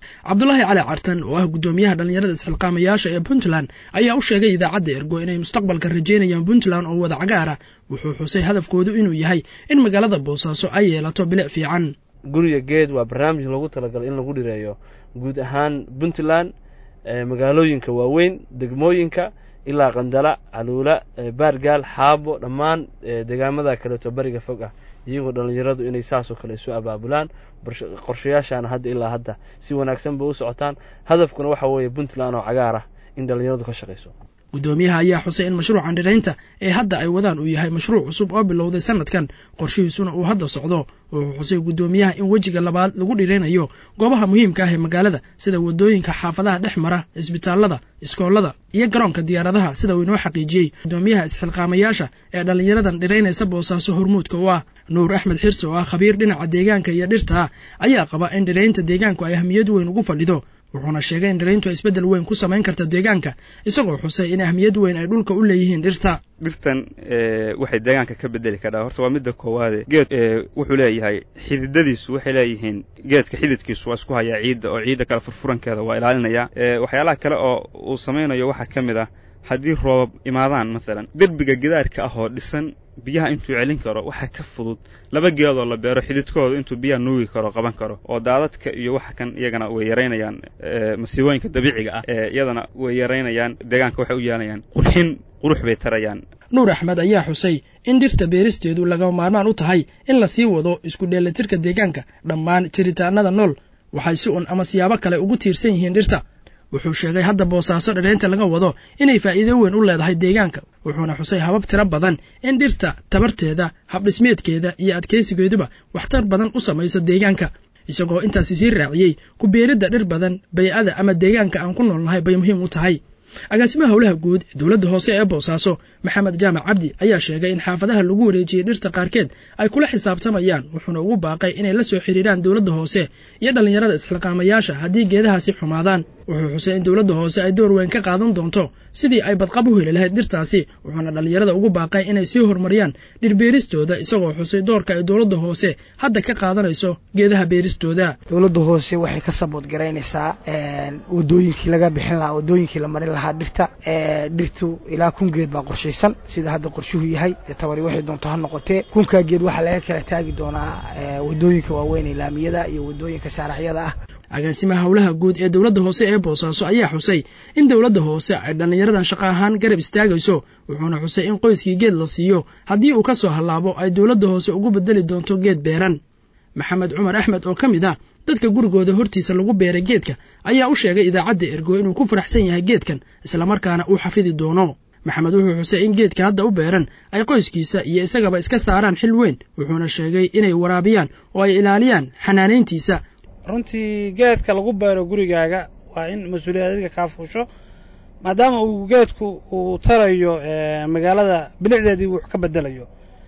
cabdulaahi cali cartan oo ah guddoomiyaha dhallinyarada isxilqaamayaasha ee puntland ayaa u sheegay idaacadda ergo inay mustaqbalka rajeynayaan puntland oo wada cagaara wuxuu xusay hadafkoodu inuu yahay in magaalada boosaaso ay yeelato bilic fiican guriga geed waa barnaamij loogu talagalay in lagu dhireeyo guud ahaan puntland magaalooyinka waaweyn degmooyinka ilaa qandala caluula baargaal xaabo dhammaan deegaamada kaleeto bariga fog ah iyagoo dhallinyaradu inay saasoo kale isu abaabulaan qorshayaashaana hadda ilaa hadda si wanaagsan bay u socotaan hadafkuna waxa weeye puntland oo cagaar ah in dhallinyaradu ka shaqayso guddoomiyaha ayaa xusay in mashruucan dhiraynta ee hadda ay wadaan uu yahay mashruuc cusub oo bilowday sanadkan qorshihiisuna uu hadda socdo wuxuu xusay guddoomiyaha in wejiga labaad lagu dhiraynayo goobaha muhiimka ah ee magaalada sida waddooyinka xaafadaha dhex mara isbitaallada iskoolada iyo garoonka diyaaradaha sida uu inoo xaqiijiyey guddoomiyaha isxilqaamayaasha ee dhallinyaradan dhiraynaysa boosaaso hormuudka u ah nuur axmed xirsi oo ah khabiir dhinaca deegaanka iyo dhirta ah ayaa qaba in dhiraynta deegaanku ay ahmiyad weyn ugu fadhido wuxuuna sheegay in dhirayntu ay isbeddel weyn ku samayn karta deegaanka isagoo xusay in ahmiyad weyn ay dhulka u leeyihiin dhirta dhirtan waxay deegaanka ka bedeli kadhaa horta waa midda koowaade geed wuxuu leeyahay xididadiisu waxay leeyihiin geedka xididkiisu waa isku hayaa ciidda oo ciidda kale furfurankeeda waa ilaalinaya waxyaalaha kale oo uu samaynayo waxaa ka mid ah haddii roobab imaadaan maalan derbiga gidaarka ah oo dhisan biyaha intuu celin karo waxaa ka fudud laba geedoo la beero xididkooda intuu biyaha nuugi karo qaban karo oo daadadka iyo waxa kan iyagana way yaraynayaan masiibooyinka dabiiciga ah ee iyadana way yaraynayaan deegaanka waxay u yeelanayaan qurxin qurux bay tarayaan nuur axmed ayaa xusay in dhirta beeristeedu lagama maarmaan u tahay in la sii wado isku dheelatirka deegaanka dhammaan jiritaanada nool waxay si un ama siyaabo kale ugu tiirsan yihiin dhirta wuxuu sheegay hadda boosaaso dhiraynta laga wado inay faa'iido weyn u leedahay deegaanka wuxuuna xusay habab tiro badan in dhirta tabarteeda habdhismeedkeeda iyo adkaysigeeduba waxtar badan u samayso deegaanka isagoo intaasi sii raaciyey ku beeridda dhir badan bay'ada ama deegaanka aan ku noolnahay bay muhiim u tahay agaasimaha howlaha guud ee dowladda hoose ee boosaaso maxamed jaamac cabdi ayaa sheegay in xaafadaha lagu wareejiyey dhirta qaarkeed ay kula xisaabtamayaan wuxuuna ugu baaqay inay la soo xiriiraan dowladda hoose iyo dhallinyarada isxilqaamayaasha haddii geedahaasi xumaadaan wuxuu xusay in dowladda hoose ay door weyn ka qaadan doonto sidii ay badqab u heli lahayd dhirtaasi wuxuuna dhallinyarada ugu baaqay inay sii horumariyaan dhirbeeristooda isagoo xusay doorka ay dowladda hoose hadda ka qaadanayso geedaha beeristooda dowladda hoose waxay ka sabood garaynaysaa wadooyinkii laga bixin lahaa wadooyinkii la marin lahaa dhirta dhirtu ilaa kun geed baa qorshaysan sida hadda qorshuhu yahay dee tabari waxay doonto ha noqotee kunkaa geed waxaa laga kala taagi doonaa wadooyinka waaweyn ee laamiyada iyo wadooyinka shaaracyada ah agaasimaha howlaha guud ee dowladda hoose ee boosaaso ayaa xusay in dowladda hoose ay dhallinyaradan shaqo ahaan garab istaagayso wuxuuna xusay in qoyskii geed la siiyo haddii uu ka soo hallaabo ay dowladda hoose ugu bedeli doonto geed beeran maxamed cumar axmed oo ka mid ah dadka gurigooda hortiisa lagu beeray geedka ayaa u sheegay idaacadda ergo inuu ku faraxsan yahay geedkan islamarkaana uu xafidi doono maxamed wuxuu xusay in geedka hadda u beeran ay qoyskiisa iyo isagaba iska saaraan xil weyn wuxuuna sheegay inay waraabiyaan oo ay ilaaliyaan xanaanayntiisa runtii geedka lagu beero gurigaaga waa in mas-uuliyad adiga kaa fuusho maadaama uu geedku uu tarayo magaalada bilicdeedii wux ka bedelayo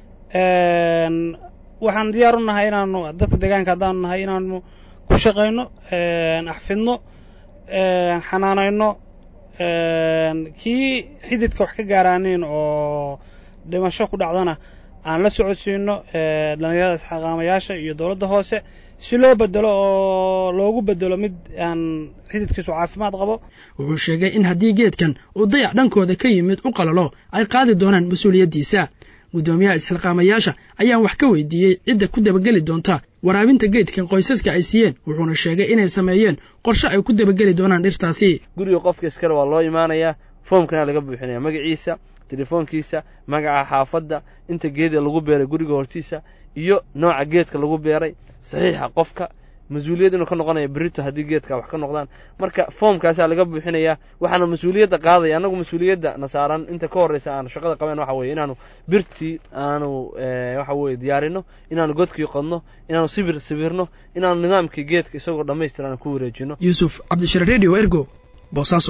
waxaan diyaar u nahay inaanu dadka deegaanka haddaanu nahay inaanu ku shaqayno axfidno xanaanayno kii xididka wax ka gaaraaniin oo dhimasho ku dhacdana aan la socodsiino dhallinyarada isxaqaamayaasha iyo dowladda hoose si loo bedelo oo loogu bedelo mid aan xididkiisu caafimaad qabo wuxuu sheegay in haddii geedkan uu dayac dhankooda ka yimid u qalalo ay qaadi doonaan mas-uuliyaddiisa guddoomiyaha isxilqaamayaasha ayaan wax ka weydiiyey cidda ku dabageli doonta waraabinta geedkan qoysaska ay siiyeen wuxuuna sheegay inay sameeyeen qorshe ay ku dabageli doonaan dhirtaasi guriga qofka iskale waa loo imaanayaa foomkana laga buuxinaya magaciisa telefoonkiisa magaca xaafadda inta geeda lagu beeray guriga hortiisa iyo nooca geedka lagu beeray saxiixa qofka mas-uuliyad inuu ka noqonaya berito haddii geedka wax ka noqdaan marka foomkaasaa laga buuxinayaa waxaana mas-uuliyadda qaadaya annagu mas-uuliyadda na saaran inta ka horreysa aanu shaqada qabeen waxa weye inaanu birtii aanu waxa weye diyaarino inaanu godkii qodno inaanu sibir sibirno inaanu nidaamkii geedka isagoo dhammaystiran ku wareejino yuusuf cabdishire redio ergo boosaaso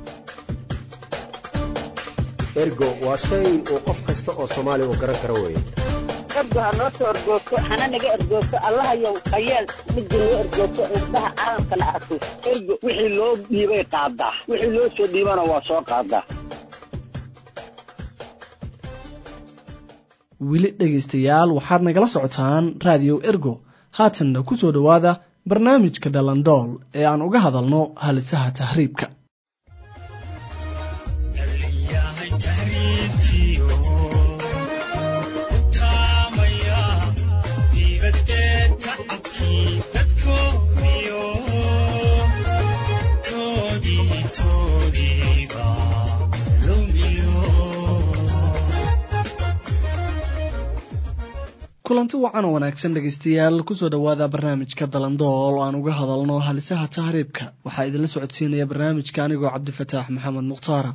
ergo waa shay uu qof kasta oo soomaaliya uu garan karo weeye ergo ha noo soo ergoogto hana naga ergoogto allahayow hayeel midda noo ergoogto indhaha caalamkana arko ergo wixii loo dhiibay qaadaa wixii loo soo dhiibana waa soo qaadaa weli dhegaystayaal waxaad nagala socotaan raadiyo ergo haatanna ku soo dhowaada barnaamijka dhalandool ee aan uga hadalno halisaha tahriibka kulanti wacan oo wanaagsan dhegaystayaal kusoo dhowaada barnaamijka dalandool oo aan uga hadalno halisaha tahriibka waxaa idinla socodsiinaya barnaamijka anigoo cabdifataax maxamed mukhtaara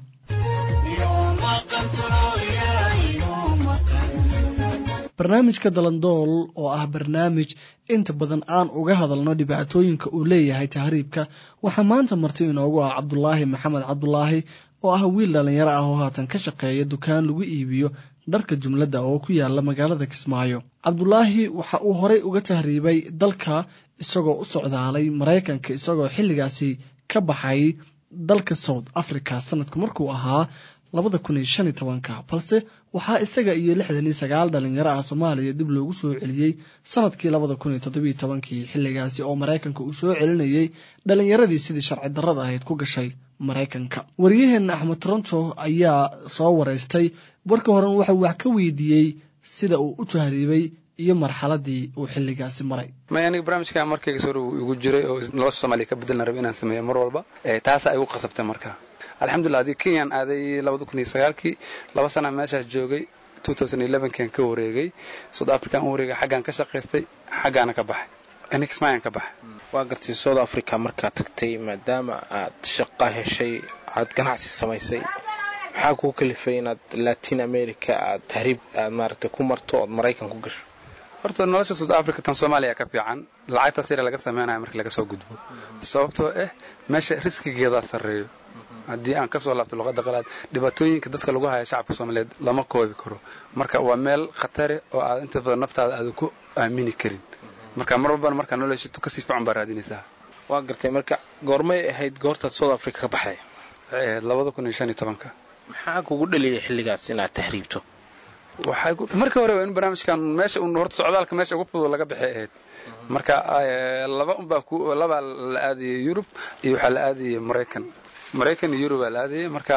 barnaamijka dalandool oo ah barnaamij inta badan aan uga hadalno dhibaatooyinka uu leeyahay tahriibka waxaa maanta marti inoogu ah cabdulaahi maxamed cabdulaahi oo ah wiil dhallinyaro ah oo haatan ka shaqeeya dukaan lagu iibiyo dharka jumladda oo ku yaala magaalada kismaayo cabdulaahi waxa uu horey uga tahriibay dalka isagoo u socdaalay maraykanka isagoo xilligaasi ka baxay dalka south africa sanadku markuu ahaa labada kun iyo shan iyo tobanka balse waxaa isaga iyo lixdan iyo sagaal dhalinyaro ah soomaaliya dib loogu soo celiyey sanadkii labada kun iyo toddobiyo tobankii xilligaasi oo maraykanka uu soo celinayey dhalinyaradii sidii sharci darrada ahayd ku gashay maraykanka waryaheena axmed toronto ayaa soo wareystay warka horen waxau wax ka weydiiyey sida uu u tahriibay iyo marxaladii uu xilligaasi maray may aniga barnaamijka markayga soo dhow igu jiray oo nolosha soomaaliya ka bedelna raba inaan sameeyo mar walba taasa ay igu qasabtay marka alxamdulillah haddii kenyaan aaday labada kun iyo sagaalkii laba sana meeshaas joogay kan ka wareegay south african u wareegay xaggaan ka shaqaystay xaggaana ka baxay nixmayan ka baxay waa gartay south africa markaad tagtay maadaama aad shaqo heshay aad ganacsi samaysay maxaa kuu kalifay inaad latin america aad tahriib aad maaragtay ku marto ood maraykan ku gasho horta nolosha south africa tan soomaaliya ka fiican lacagtaas yara laga sameynaya markii laga soo gudbo sababtoo ah meesha riskigeedaa sarreeyo haddii aan kasoo laabto luqadda qalaad dhibaatooyinka dadka lagu haya shacabka soomaaliyeed lama koobi karo marka waa meel khatare oo aad inta badan naftaada aada ku aamini karin marka mar walbana markaa nolosha kasii fiican baa raadinaysaa waa gartay marka goormay ahayd goortaad south africa ka baxday waxay ahayd labada kun iyo shan iyo tobanka maxaa kugu dhaliyay xilligaas inaad tahriibto markii hore waa in barnaamijkan meesha un horta socdaalka meesha ugu fudud laga baxay ahayd marka laba unbaa labaa la aadayay yurub iyo waxaa la aadayay maraykan maraykan iyo yurubaa la aadayay marka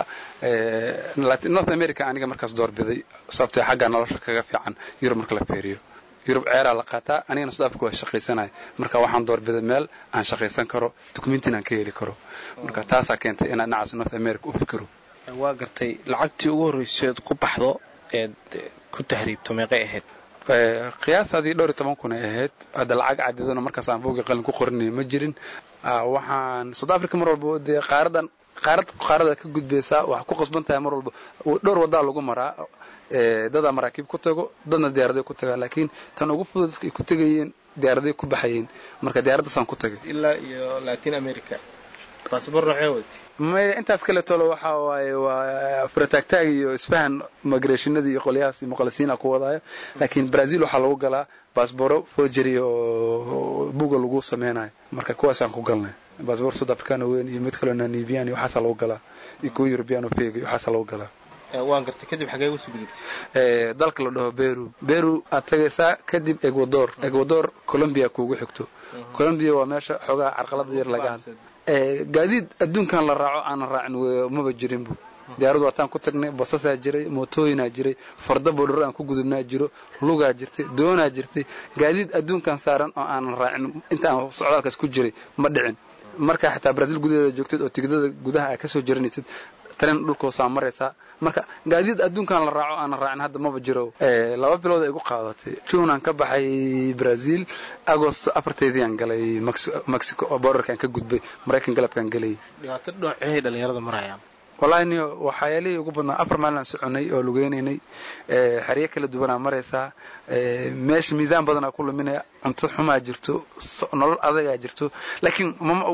north america aniga markaas doorbiday sababtee xaggaa nolosha kaga fiican yurub marka la feeriyo yurub ceeraa la qaataa anigana south africa waa shaqaysanaya marka waxaan doorbiday meel aan shaqaysan karo dukumentin aan ka heli karo marka taasaa keentay inaan dhinacaas north america u fikiro waa gartay lacagtii ugu horreyseed ku baxdo eed ku tahriibto meeqay ahayd qiyaastaadii dhowr iyo toban kun ay ahayd hadda lacag cadidana markaas aan buugga qalin ku qorinaya ma jirin waxaan south africa mar walba dee qaaradan qaarad qaarada ka gudbaysaa waxaa ku qasban tahay mar walba dhowr wadaa lagu maraa dadaa maraakiib ku tago dadna diyaaraday ku tagaa laakiin tan ugu fudud dadka ay ku tegayeen diyaaraday ku baxayeen marka diyaaraddaasaan ku tagay ilaa iyo latin america baasabor noocee wati maya intaas kale tolo waxa waaye waa farataagtaag iyo isfahan migrationadii iyo qolyahaas iyo muqalisiina ku wadaayo laakiin brazil waxaa lagu galaa baasboro forgery oo buga lagu sameynayo marka kuwaasaan ku galnay baasbor south africano weyn iyo mid kaloo namibian iyo waxaasaa lagu galaa iyo kuwa european oo feg iyo waxaasaa lagu galaa waan gartay kadib xagee usoo gudubtay dalka la dhaho beru beru aad tagaysaa kadib ecuador ecuador colombia kuugu xigto colombia waa meesha xoogaa carqalada yar laga hadla gaadiid adduunkan la raaco aanan raacin maba jirinbu diyaaradu waataan ku tagnay basasaa jiray mootooyinaa jiray farda bodharo aan ku gudubnaa jiro lugaa jirtay doonaa jirtay gaadiid adduunkan saaran oo aanan raacin inta aan socdaalkaas ku jiray ma dhicin markaa xitaa brazil gudaheeda joogtid oo tigidada gudaha ay kasoo jaranaysid tren dhulkoosaa maraysaa marka gaadiid adduunkan la raaco aanan raacin hadda maba jiro laba bilood ay igu qaadatay june aan ka baxay brazil agost afarteediiaan galay mexico oo borderkaan ka gudbay maraykan galabkaan gelayay dhibaato dhoocey dhalinyarada marayaan wallahi niyo waxyaalihii ugu badnaa afar maalin aan soconay oo lugeynaynay xeryo kala duwanaa maraysaa meesha miisaan badanaa ku luminaya cunto xumaa jirto nolol adagaa jirto laakiin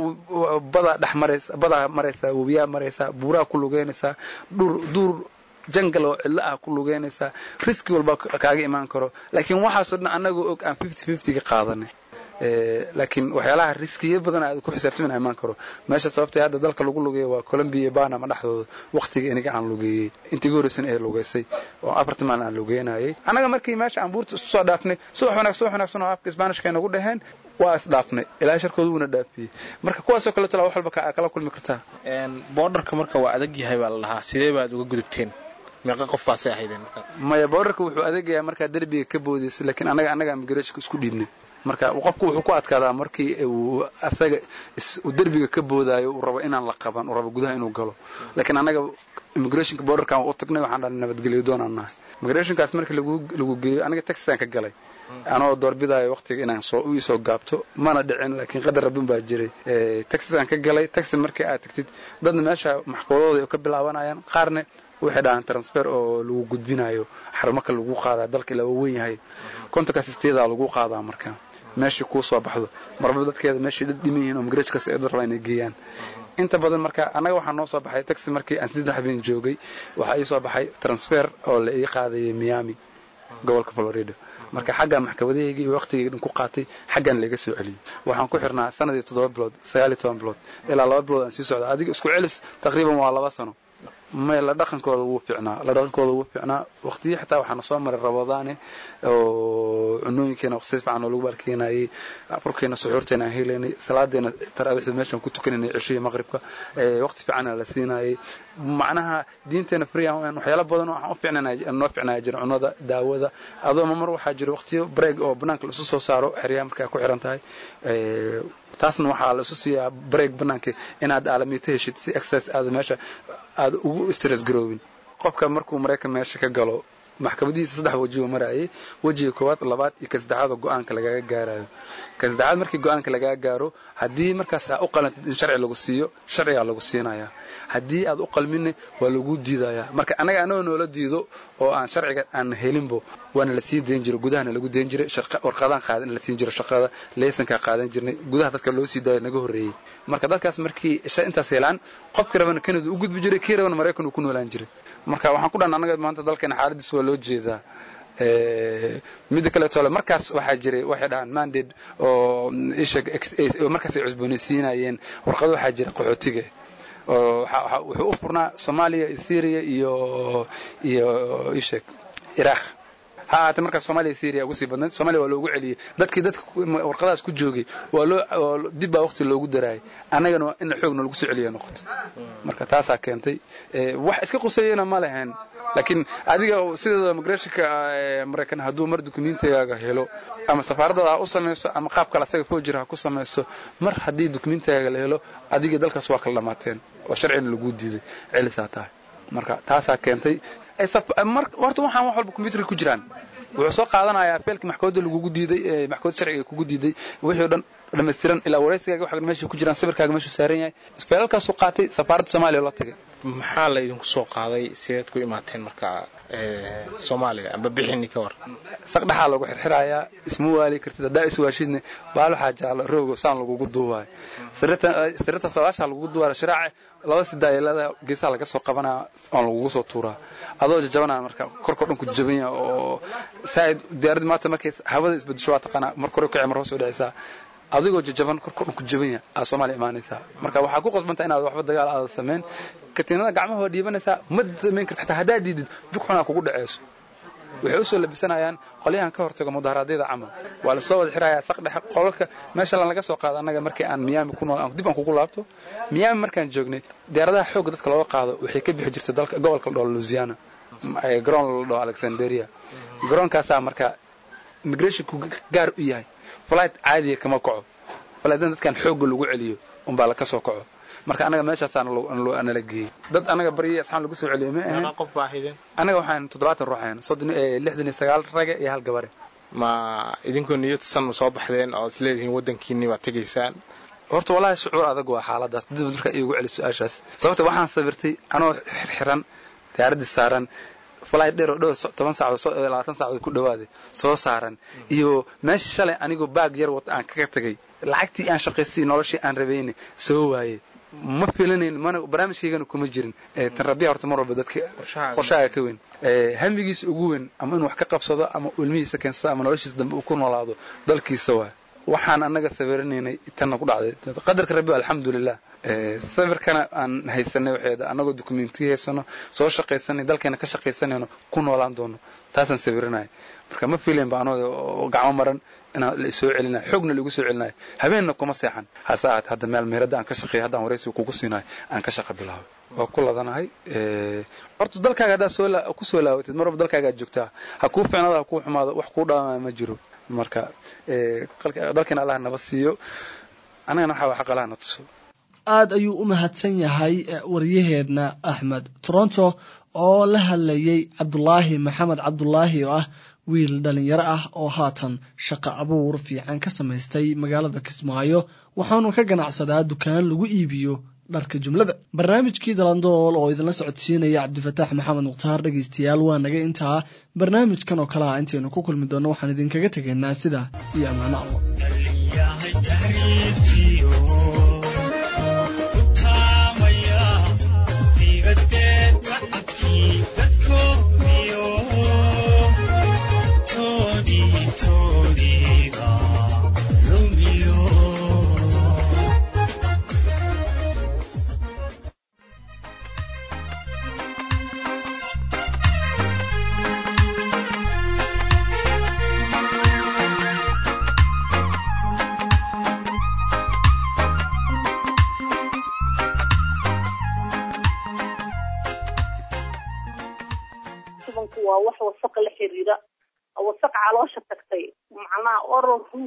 badaa dhex maraysa badaa maraysaa webiyaa maraysaa buuraa ku lugeynaysaa dhur duur jangal oo cidlo ah ku lugeynaysaa riski walba kaaga imaan karo laakiin waxaasoo dhan annagoo og aan fifty fiftyga qaadanay laakiin waxyaalaha riskiya badan aad ku xisaabtamin imaan karo meesha sababtay hadda dalka lagu lugeeyo waa colombia iyo banama dhexdooda waqtiga iniga aan lugeeyey intii ugu horreysan ee lugeysay oo afartan maalin aan lugeynayay annaga markii meesha aan buurta isu soo dhaafnay subax wanaag subax wanaagsan oo afka isbaanishka ay nagu dhaheen waa isdhaafnay ilaa sharkooda wuuna dhaafiyey marka kuwaasoo kale tala wax walba kala kulmi kartaa boordarka marka waa adag yahay baa la dhahaa sidee baad uga gudubteen meeqa qof baasay ahaydeen markaas maya boordarka wuxuu adegayaa markaa derbiga ka boodaysa laakiin annaga annaga immigrationka isku dhiibnay marka qofku wuxuu ku adkaadaa markii uu asaga uu derbiga ka boodaayo uu rabo inaan la qaban uu rabo gudaha inuu galo laakiin annaga immigrationka borderkan u tagnay waxaan dhahnay nabadgelyo doonaan nahay immigrationkaas markii lagu lagu geeyo aniga taxisaan ka galay anoo doorbidaayo waqtiga inaan soo u isoo gaabto mana dhicin laakiin qadar rabbin baa jiray taxisaan ka galay taxi markii aad tagtid dadna meesha maxkamadooda ay ka bilaabanayaan qaarna waxay dhahaan transfer oo lagu gudbinayo xarumaka lagu qaadaa dalka ilaa weyn yahay kontonkaas isteedaa lagu qaadaa marka meeshii kuu soo baxdo marba dadkeeda meeshii dad dhiman yihiin oo migrajkaas ay rabaan inay geeyaan inta badan marka annaga waxaa noo soo baxay taxi markii aan saddex habeen joogay waxaa ii soo baxay transfer oo la ii qaadayay miami gobolka florida marka xaggan maxkamadahayga iyo waqtigayga dhan ku qaatay xaggan laga soo celiyey waxaan ku xirnaa sanadii toddoba bilood sagaal iyo toban bilood ilaa laba bilood aan sii socda adiga isku celis taqriiban waa laba sano may la dhaqankooda wuu fiicnaa la dhaqankooda wuu fiicnaa waqtiyo xitaa waxaana soo maray rabadaane oo cunooyinkeena waqti si fiican oo lagu baalkeenayay burkeena suxuurteena aan helaynay salaadeena taraawiixda meeshaan ku tukanaynay cishihii maqribka waqti fiican la siinayay macnaha diinteena free aan waxyaalo badan oo aan u fiicnanay noo fiicnaya jira cunada daawada adoo mar waxaa jira waqtiyo break oo banaanka la isu soo saaro xeryaha markaa ku xiran tahay taasna waxaa la isu siiyaa break banaanka inaad aalamiito heshid si exercise aad meesha aad ugu stress garoobin qofka markuu maraykan meesha ka galo maxkamadihiisa saddex weji uu marayay wejiga koowaad labaad iyo ka saddexaad oo go-aanka lagaga gaarayo ka saddexaad markii go-aanka lagaga gaaro haddii markaas aa u qalantid in sharci lagu siiyo sharcigaa lagu siinayaa haddii aad u qalminne waa lagu diidayaa marka annaga anagoo noola diido oo aan sharciga aan helinbo waana la sii dayn jiray gudahana lagu dayn jiray warqadaan qaadan la siin jiray shaqada leysankaa qaadan jirnay gudaha dadka loo sii daayo naga horreeyey marka dadkaas markii intaas helaan qofkii rabana kanada u gudbi jiray kii rabana maraykan uu ku noolaan jiray marka waxaan ku dhan annaga maanta dalkeena xaaladiis waa loo jeedaa midda kaleetole markaas waxaa jiray waxay dhahaan mandate oo ishag markaas ay cusboonaysiinayeen warqado waxaa jira qaxootiga oo wuxuu u furnaa soomaaliya iyo syria iyo iyo ishag iraq ha ahaatee markaas soomaaliya syria ugu sii badnayd soomaaliya waa loogu celiyey dadkii dadka warqadaas ku joogay waa loo dib baa waqti loogu daraayay annagana in xoogna lagu soo celiya noqoto marka taasaa keentay wax iska quseeyana ma lahayn laakiin adiga sideeda migrationka maraykan hadduu mar dukumentigaaga helo ama safaaradaada ha u samayso ama qaab kale asaga foojir ha ku samaysto mar haddii dukumentigaaga la helo adiga dalkaas waa kala dhamaateen oo sharcina laguu diiday celisaa tahay marka taasaa keentay horta waxaan wax walba combyuterka ku jiraan wuxuu soo qaadanayaa feelkii maxkamadda lagugu diiday maxkamadda sharciga ay kugu diiday wixii o dhan dhammaystiran ilaa waraysigaaga waxa meesha ku jiraan sawirkaaga meeshuu saaran yahay feelalkaasuu qaatay safaaradda soomaaliya la tagay maxaa la idinku soo qaaday sideed ku imaateen marka soomaaliya amba bixini ka war saqdhaxaa lagu xirxirayaa isma waali kartid haddaa iswaashidne baal waxaa jaalo roogo saan lagugu duubaayo sirita sabaashaa lagugu duubaayo shiraace laba sidaayelada geesaha laga soo qabanaya oon lagugu soo tuuraa adoo jajabanaya marka korkao dhan ku jaban yaha oo saaid diyaaradda maanta markay hawada isbedesho waa taqaanaa mar kore kacay mar hoos u dhacaysaa adigoo jajaban korkao dhan ku jaban yaha aa soomaaliya imaanaysaa marka waxaa ku qasbanta inaad waxba dagaal aada samayn katiinada gacmaha waa dhiibanaysaa ma samayn karta xataa haddaad diidid jug xunaa kugu dhaceyso waxay u soo labisanayaan qolyahan ka hortago mudaharaadyada camal waa lasoo wada xirayaa saqdhexe qolalka meesha laga soo qaado annaga markii aan miyaami ku nool dib aan kugu laabto miyaami markaan joognay diyaaradaha xoogga dadka looga qaado waxay ka bixi jirtay dalka gobolka la dhaho louisiana garoon la dhaho alexanderia garoonkaasaa marka immigrationku gaar u yahay flight caadiya kama kaco flightna dadkan xoogga lagu celiyo unbaa laka soo kaco marka anaga meeshaasaa nala geeyey dad anaga baryay asxaan lagu soo celiyay ma ahayn qof baa ahaydeen anaga waxaan toddobaatan ruux ahayn soddon lixdan iyo sagaal rage iyo hal gabare ma idinkoo niyad san soo baxdeen oo is leedihiin waddankiinni baad tegaysaan horta wallaahi shucuur adag waa xaaladaas dib marka iigu celi su-aashaas sababta waxaan sawirtay anoo xirxiran diyaaraddii saaran flight dheer oo dhow toban saacadood labaatan saacadood ku dhawaaday soo saaran iyo meesha shalay anigoo baag yar wata aan kaga tagay lacagtii aan shaqaystay noloshii aan rabayna soo waayey ma filanayn mana barnaamijkaygana kuma jirin tan rabbiya horta mar walba dadka qorshaaga ka weyn hamigiisa ugu weyn ama inuu wax ka qabsado ama ilmihiisa keensado ama noloshiisa dambe uu ku noolaado dalkiisa waa waxaan annaga sawiranaynay tanna ku dhacday qadarka rabbi alxamdulilah sawirkana aan haysanay waxeeda annagoo dokumentiya haysano soo shaqaysanay dalkeena ka shaqaysanayno ku noolaan doono taasaan sawiranaya marka ma fiilayn ba anoo gacmo maran inaan la isoo celinayo xoogna laigu soo celinayo habeenna kuma seexan hase ahaate hadda meel meeradda aan ka shaqeeya haddaan waraysiga kugu siinayo aan ka shaqa bilaabay waa ku ladanahay horta dalkaaga haddaad soo ku soo laabatid mar walba dalkaagaad joogtaa ha kuu ficnaado ha kuu xumaado wax kuu dhaamaya ma jiro marka dalkeena allah naba siiyo annagana waxaa xaq allah na tuso aada ayuu u mahadsan yahay waryaheedna axmed toronto oo la hadlayay cabdulaahi maxamed cabdulaahi oo ah wiil dhalinyaro ah oo haatan shaqo abuur fiican ka samaystay magaalada kismaayo waxaanu ka ganacsadaa dukaan lagu iibiyo dharka jumlada barnaamijkii dalandool oo idinla socodsiinaya cabdifataax maxamed mukhtaar dhegaystayaal waa naga intaa barnaamijkan oo kale ah intaynu ku kulmi doonno waxaan idinkaga tegaynaa sida iyo ammaano allah waa wax wasaqa la xiriira wasaqa caloosha tagtay macnaha oral root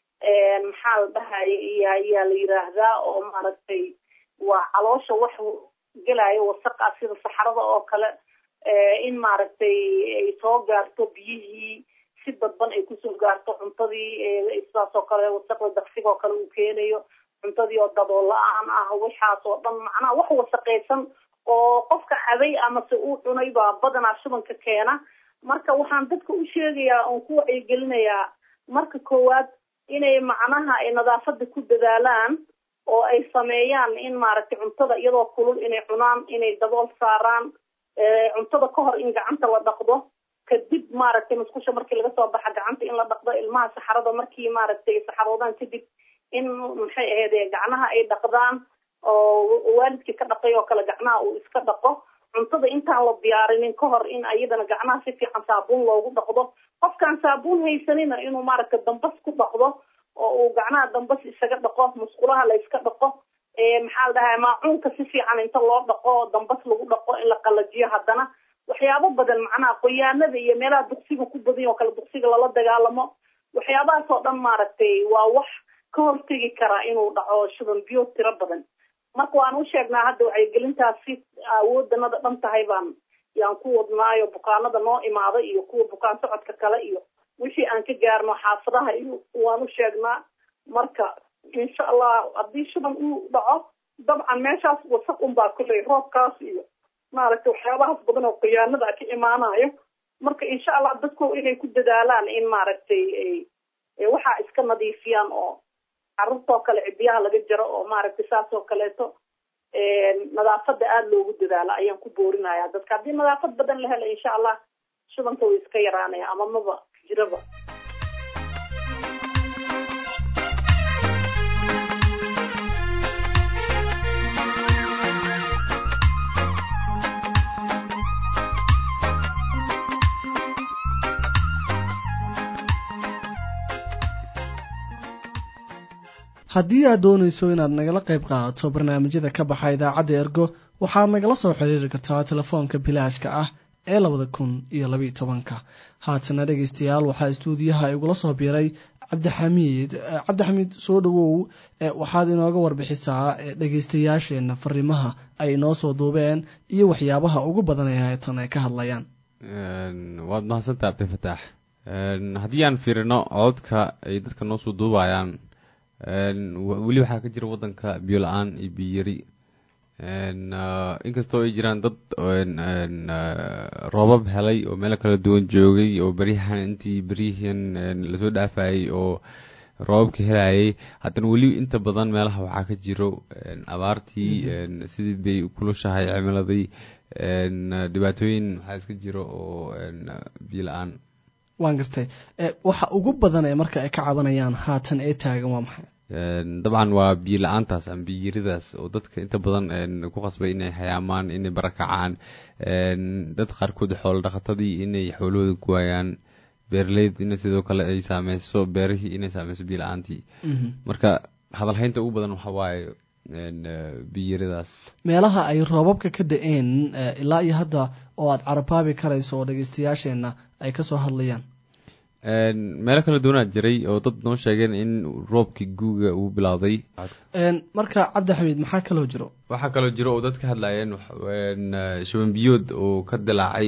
maxaa la dhahaya iyo ayaa la yiraahdaa oo maaragtay waa caloosha wax gelaayo wasaqa sida saxarada oo kale in maaragtay ay soo gaarto biyihii si dadban ay kusoo gaarto cuntadii sidaas oo kale wasaqda daqsiga oo kale uu keenayo cuntadii oo dabool la-aan ah waxaas oo dhan macnaha wax wasaqaysan oo qofka cabay amase uu cunay baa badanaa shubanka keena marka waxaan dadka u sheegayaa oon ku wacyigelinayaa marka koowaad inay macnaha ay nadaafada ku dadaalaan oo ay sameeyaan in maaragtay cuntada iyadoo kulul inay cunaan inay dabool saaraan cuntada ka hor in gacanta la dhaqdo kadib maaragtay musqusha markii laga soo baxa gacanta in la dhaqdo ilmaha saxarada markii maaragtay saxaroodaan kadib in maxay ahayd gacnaha ay dhaqdaan oo waalidkii ka dhaqay oo kale gacnaha uu iska dhaqo cuntada intaan la diyaarinin ka hor in ayadana gacnaha si fiican saabuun loogu dhaqdo qofkaan saabuun haysanina inuu maaragta dambas ku dhaqdo oo uu gacnaha dambas isaga dhaqo musqulaha la iska dhaqo maxaa la dhahaa maacuunka si fiican inta loo dhaqo dambas lagu dhaqo in la qalajiyo haddana waxyaabo badan macnaha qoyaanada iyo meelaha duqsiga ku badan oo kale duqsiga lala dagaalamo waxyaabahaas oo dhan maaragtay waa wax ka hortegi karaa inuu dhaco shuban biyo tiro badan marka waan u sheegnaa hadda wacyigelintaasi awoodanada dhan tahay baan yaan ku wadnaayo bukaanada noo imaada iyo kuwa bukaan socodka kale iyo wixii aan ka gaarno xaafadaha iyo waan u sheegnaa marka insha allah haddii shuban uu dhaco dabcan meeshaas wasaq unbaa kuley roobkaas iyo maaragtay waxyaabahaas badan oo khiyaanada ka imaanayo marka insha allah dadku inay ku dadaalaan in maaragtay waxaa iska nadiifiyaan oo carruurtoo kale cidiyaha laga jaro oo maaragtay saas oo kaleeto nadaafada aada loogu dadaalo ayaan ku boorinaya dadka haddii nadaafad badan la helo insha allah shubanka way iska yaraanaya ama maba jiraba haddii aad doonayso inaad nagala qayb qaadato barnaamijyada ka baxa idaacadda ergo waxaad nagala soo xiriiri kartaa telefoonka bilaashka ah ee labada kun iyo labiiyo tobanka haatana dhegeystayaal waxaa istuudiyaha igula soo biiray cabdixamiid cabdixamiid soo dhowow waxaad inooga warbixisaa dhegeystayaasheenna fariimaha ay inoo soo duubeen iyo waxyaabaha ugu badan ee haytan ay ka hadlayaan waad mahadsantaa cabdifataax haddii aan fiirino cododka ay dadka noo soo duubayaan weli waxaa ka jira wadanka biyo la-aan iyo biyari inkastoo ay jiraan dad roobab helay oo meelo kala duwan joogay oo beryahan intii beryihan lasoo dhaafayay oo roobabka helayay haddana weli inta badan meelaha waxaa ka jiro abaartii sidii bay kulushahay cimiladii dhibaatooyin waxaa iska jiro oo biyo la-aan waan gartay waxa ugu badan ee marka ay ka cabanayaan haatan ee taagan waa maxay dabcan waa biyo la-aantaas ama biyiridaas oo dadka inta badan ku qasbay inay hayaamaan inay barakacaan dad qaarkood xoolo dhaqatadii inay xoolahooda ku waayaan beeraleyd in sidoo kale ay saameyso beerihii inay saameyso biyo la-aantii marka hadalhaynta ugu badan waxa waaye biyiridaas meelaha ay roobabka ka da-een ilaa iyo hadda oo aada carabaabi karayso oo dhegeystayaasheenna ay kasoo hadlayaan meelo kala duwanaa jiray oo dad noo sheegeen in roobkii guuga uu bilowday marka cabdi xamiid maxaa kaloo jiro waxaa kaloo jiro oo dad ka hadlayeen shuban biyood oo ka dilaacay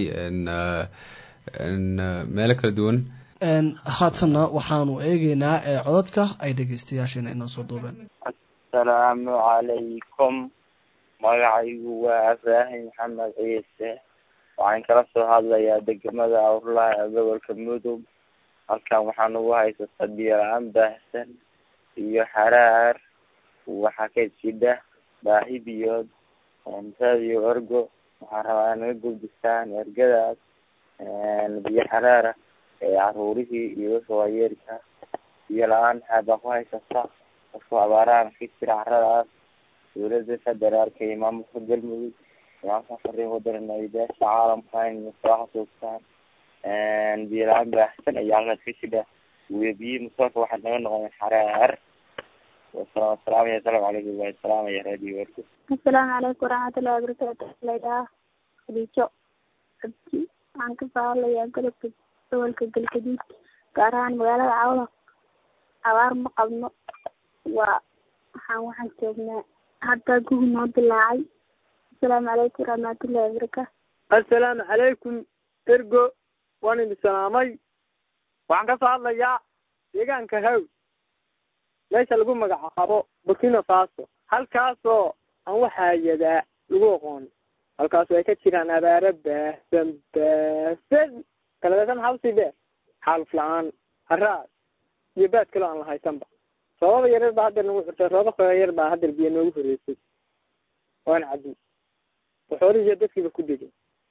meelo kala duwan haatanna waxaanu eegeynaa codadka ay dhegeystayaasheena inoo soo duubeen asalaamu calaykum magacaygu waa ibraahim maxamed ciise waxaan kala soo hadlayaa degmada awrlaha ee gobolka mudug halkan waxaan ugu haysataa biyo-la-aan baahsan iyo xaraar waxaa ka jidha baahi biyood radio ergo waxaan rabaa in naga gudbisaan ergadaas biyo xaraara ee caruurihii iyo dadka waayeelka biyo la-aan maxaa baa ku haysataa dadku abaarahan ka jira caradaas dowladda federaalka iyo maamulka galmudug waxaan fariin wadanana beesha caalamka in soo xasuustaan biyo la-aan baahsan ayaa halkaas ka jidha webiyi musoolka waxaa naga noqon xaraar wasalaamaya asalaamu calaykum waa salaamaya radio ergo asalaamu calaykum waraxmatullahi wabarakaatu laydhaha khadiijo abdi waxaan ka soo hadlayaa golobka gobolka galgaduud gaar ahaan magaalada cawda abaar ma qabno waa waxaan waxaan joognaa hadda gugi noo dilaacay asalaamu calaykum waraxmatullahi wabarakaatu assalaamu calaykum ergo waan idin salaamay waxaan ka soo hadlayaa deegaanka haw meesha lagu magacaabo burkina faso halkaasoo aan waxaayadaa lagu aqoon halkaasoo ay ka jiraan abaaro baahsan baahsan kaladeesan hawsi beer xaaluf la-aan haraas iyo baad kaloo aan la haysanba roobaba yaryar baa haddeer nagu xurtay roobaba yar baa haddeer biyo noogu horeysay waana caddi waxoolihii iyo dadkiiba ku degay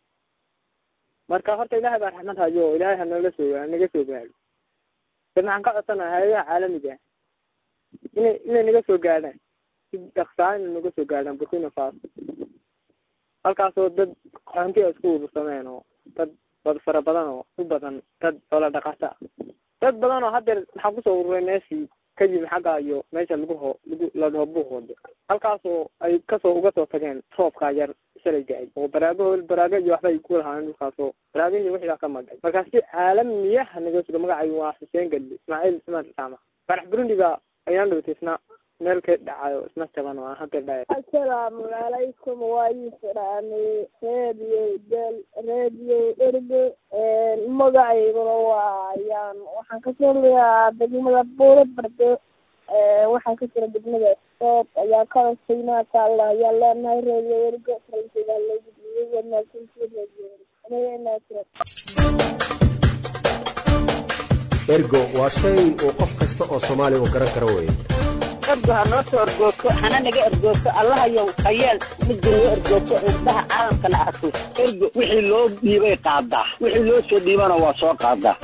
marka horta ilaahay baa raxmad hayo oo ilaahay hanoola soo naga soo gaadho dad maxaan ka codsanaha hay-adaha caalamiga ah inay inay naga soo gaadhaan si dhaksaa inay naga soo gaadhaan burkina faso halkaasoo dad qaxoonti a isku urursameen oo dad bad fara badan oo u badan dad xoola dhaqata ah dad badan oo haddeer maxaa kusoo ururay meeshii ka yimi xagga iyo meesha lagu ho lagu la dhaho buuqooda halkaasoo ay kasoo uga soo tageen roobkaa yar shalay da-ay oo baraagaho baraaga iyo waxbay ku lahaayeen dhulkaasoo baraagahii wixii baa ka magay markaa si caalamiyaha naga suga magacaygu waa xuseen gadli ismaaciil ismaan saama farax burundi baa ayaan dhawtay isna meel ka dhacayo isna jaban oo aan hadda dhaya asalaamu calaykum waa iisalaamay radio del radio ergo magacayguna waa ayaan waxaan kasoo leeyaa degmada buuro bardo waxaa ka jira degmada soob ayaa ka hostay maasha allah ayaan leenahay radio ergo faransiga lagu dhiyay wanaagsantii radio ergo waa shay uu qof kasta oo soomaaliga garan karo weye ergo ha noo soo ergoogto hana naga ergoogto allahayow hayeel midda noo ergoogto indhaha caalamkana arko ergo wixii loo dhiibay qaadaa wixii loo soo dhiibana waa soo qaadaa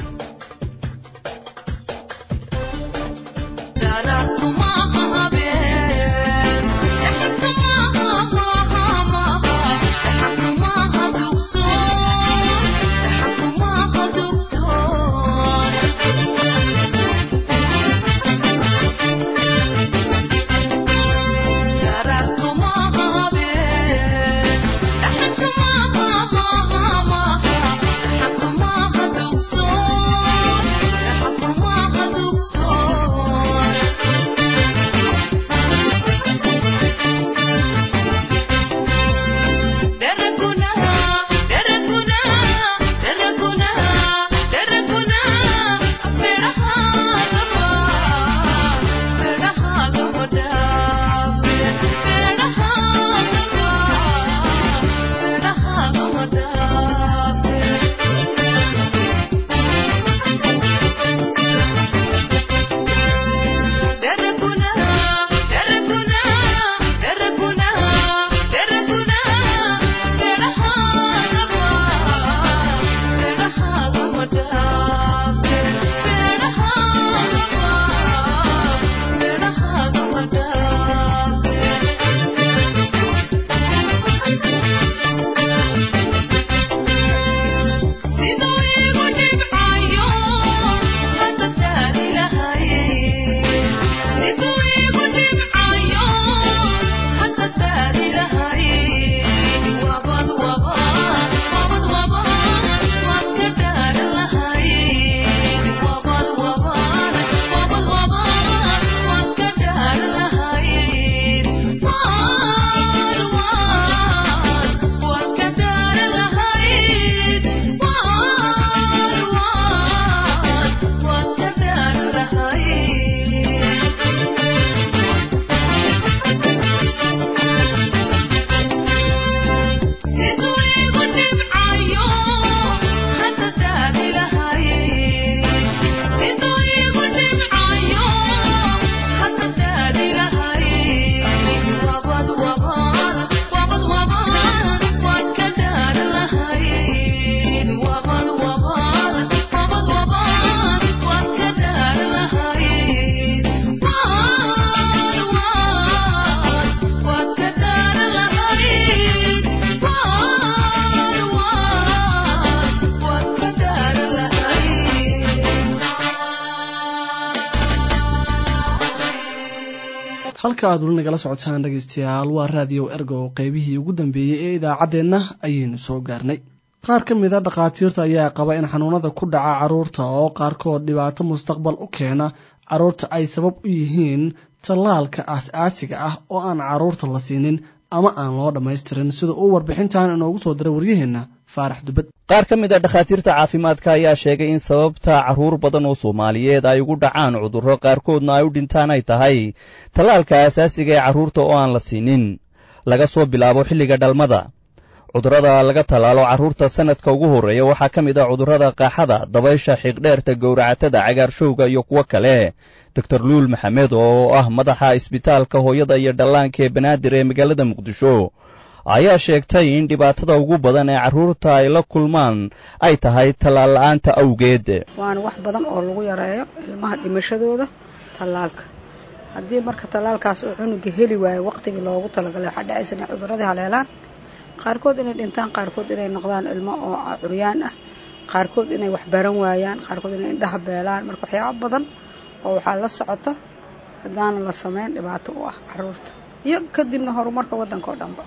halka aad weli nagala socotaan dhegaystayaal waa raadiyo ergo oo qaybihii ugu dambeeyey ee idaacaddeenna ayaynu soo gaarnay qaar ka mid a dhakhaatiirta ayaa qaba in xanuunada ku dhaca carruurta oo qaarkood dhibaato mustaqbal u keena carruurta ay sabab u yihiin tallaalka aas-aasiga ah oo aan carruurta la siinin ama aan loo dhammaystirin sida uu warbixintan inoogu soo diray waryaheenna faarax dubad qaar ka mid a dhakhaatiirta caafimaadka ayaa sheegay in sababta carruur badan oo soomaaliyeed ay ugu dhacaan cudurro qaarkoodna ay u dhintaan ay tahay tallaalka asaasiga ee carruurta oo aan la siinin laga soo bilaabo xilliga dhalmada cudurrada laga tallaalo carruurta sannadka ugu horreeya waxaa ka mid ah cudurrada qaaxada dabaysha xiiqdheerta gowracatada cagaarshowga iyo kuwo kale doctor luul maxamed oo ah madaxa isbitaalka hooyada iyo dhallaanka ee banaadir ee magaalada muqdisho ayaa sheegtay in dhibaatada ugu badan ee carruurta ay la kulmaan ay tahay tallaal la'aanta awgeed waana wax badan oo lagu yareeyo ilmaha dhimashadooda tallaalka haddii marka tallaalkaas uu cunuga heli waayo waqtigii loogu talagalay waxaa dhacaysa inay cuduradii haleelaan qaarkood inay dhintaan qaarkood inay noqdaan ilmo oo curyaan ah qaarkood inay wax baran waayaan qaarkood inay indhaha beelaan marka waxyaabo badan oo waxaa la socota haddaana la samayn dhibaato u ah carruurta iyo kadibna horumarka waddanka oo dhanba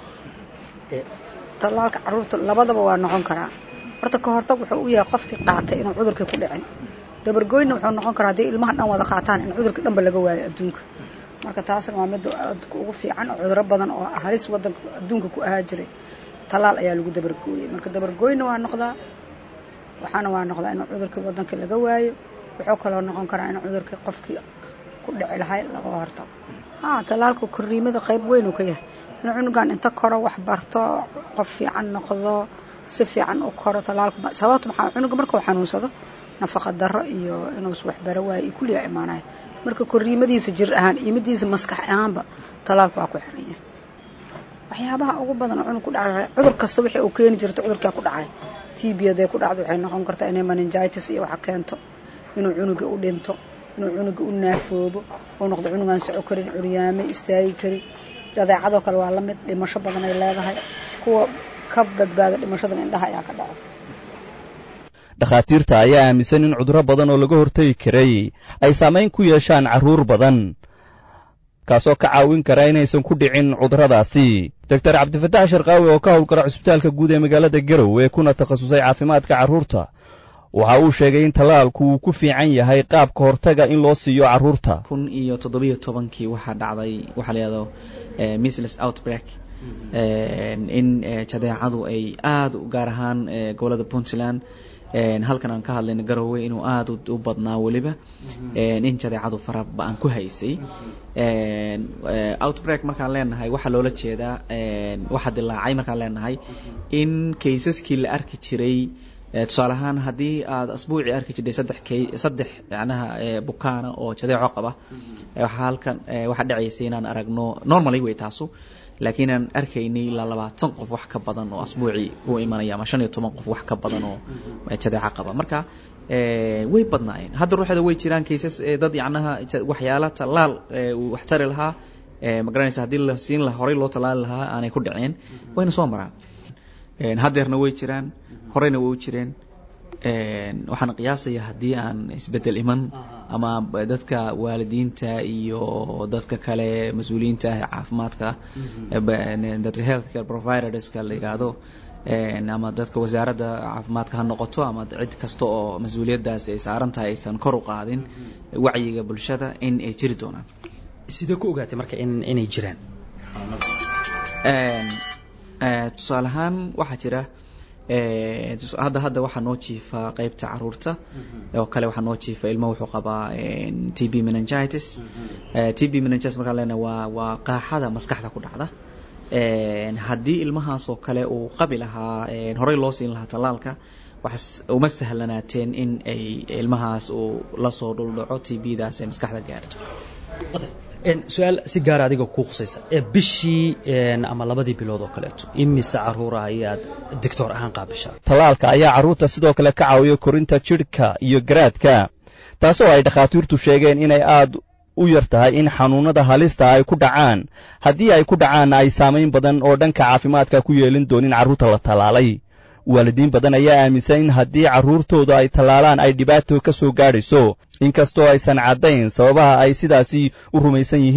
tallaalka carruurta labadaba waa noqon karaa horta ka hortag wuxuu u yahay qofkii qaatay inuu cudurkii ku dhicin dabargoynna wuxuu noqon karaa haddii ilmaha dhan wada qaataan in cudurka dhanba laga waayo adduunka marka taasna waa midda aadka ugu fiican oo cuduro badan oo halis waddanka adduunka ku ahaa jiray tallaal ayaa lagu dabargooyey marka dabargooyna waa noqdaa waxaana waa noqdaa in cudurkii waddanka laga waayo wuxuu kaloo noqon karaa in cudurkii qofkii ku dhici lahay laga hortago ha tallaalka korriimada qayb weyn uu ka yahay in cunugan inta koro wax barto qof fiican noqdo si fiican u koro tallaalka sababta maxaa cunuga markuu xanuunsado nafaqa darro iyo inuus waxbaro waayo iyo kulliyaa imaanaya marka korriimadiisa jir ahaan iyo midiisa maskax ahaanba tallaalka waa ku xiran yahay waxyaabaha ugu badan oo cunug ku dhacay cudur kasta wixii uu keeni jirto cudurkaa ku dhacay tb haday ku dhacdo waxay noqon kartaa inay meningitis iyo waxa keento inuu cunuga u dhinto inuu cunuga u naafoobo uu noqdo cunugaan soco karin curyaamay istaagi karin jadeecadoo kale waa la mid dhimasho badan ay leedahay kuwa ka badbaada dhimashadan indhaha ayaa ka dhaco dhakhaatiirta ayaa aaminsan in cudurro badan oo laga hortagi karay ay saamayn ku yeeshaan carruur badan kaasoo ka caawin kara inaysan ku dhicin cudurradaasi doctor cabdifataax sharqaawi oo ka howlgala cusbitaalka guud ee magaalada garowe kuna takhasusay caafimaadka carruurta waxa uu sheegay in tallaalku uu ku fiican yahay qaabka hortaga in loo siiyo carruurta kun iyo toddobiyo tobankii waxaa dhacday waxaa la yidhahdo misles outbreak in jadeecadu ay aada gaar ahaan gobolada puntland halkan aan ka hadlayno garowe inuu aada u badnaa weliba in jadeecadu fara ba-an ku haysay outbreak markaan leenahay waxaa loola jeedaa waxa dilaacay markaan leenahay in kaysaskii la arki jiray tusaale ahaan haddii aad asbuucii arki jirtay saddex k saddex macnaha bukaana oo jadeeco qaba waxaa halkan waxaa dhacaysay inaan aragno normally way taasu laakiin aan arkaynay ilaa labaatan qof wax ka badan oo asbuucii ku imanaya ama shan iyo toban qof wax ka badan oo jadeeco qaba marka way badnaayeen hadda ruuxeeda way jiraan kaysas dad yacnaha waxyaala tallaal uu wax tari lahaa magaranaysa haddii la siin lahaa horey loo tallaali lahaa aanay ku dhaceen wayna soo maraan haddeerna way jiraan horeyna way u jireen waxaan qiyaasaya haddii aan isbedel iman ama dadka waalidiinta iyo dadka kale mas-uuliyiinta ah ee caafimaadka dadka healthcare providerska la yidhaahdo ama dadka wasaaradda caafimaadka ha noqoto ama cid kasta oo mas-uuliyaddaasi ay saaran tahay aysan kor u qaadin wacyiga bulshada in ay jiri doonaan sidee ku ogaatay marka in inay jiraan tusaale ahaan waxaa jira hadda hadda waxaa noo jiifa qeybta caruurta oo kale waxaa noo jiifa ilmo wuxuu qabaa t b meningitis t b meningitis markaan leenahay waa waa qaaxada maskaxda ku dhacda haddii ilmahaas oo kale uu qabi lahaa horey loo siin lahaa tallaalka waxaas uma sahlanaateen in ay ilmahaas uu lasoo dhuldhaco t b daas ay maskaxda gaarto su-aal si gaara adiga kuu khusaysa ee bishii ama labadii bilood oo kaleeto imise caruura ayaad doctor ahaan qaabishaa tallaalka ayaa carruurta sidoo kale ka caawiya korinta jidhka iyo garaadka taasoo ay dhakhaatiirtu sheegeen inay aad u yar tahay in xanuunnada halista ay ku dhacaan haddii ay ku dhacaanna ay saamayn badan oo dhanka caafimaadka ku yeelin doonin carruurta la tallaalay waalidiin badan ayaa aaminsan in haddii carruurtooda ay tallaalaan ay dhibaato ka soo gaadhayso inkastoo aysan caddayn sababaha ay sidaasi u rumaysan yihiin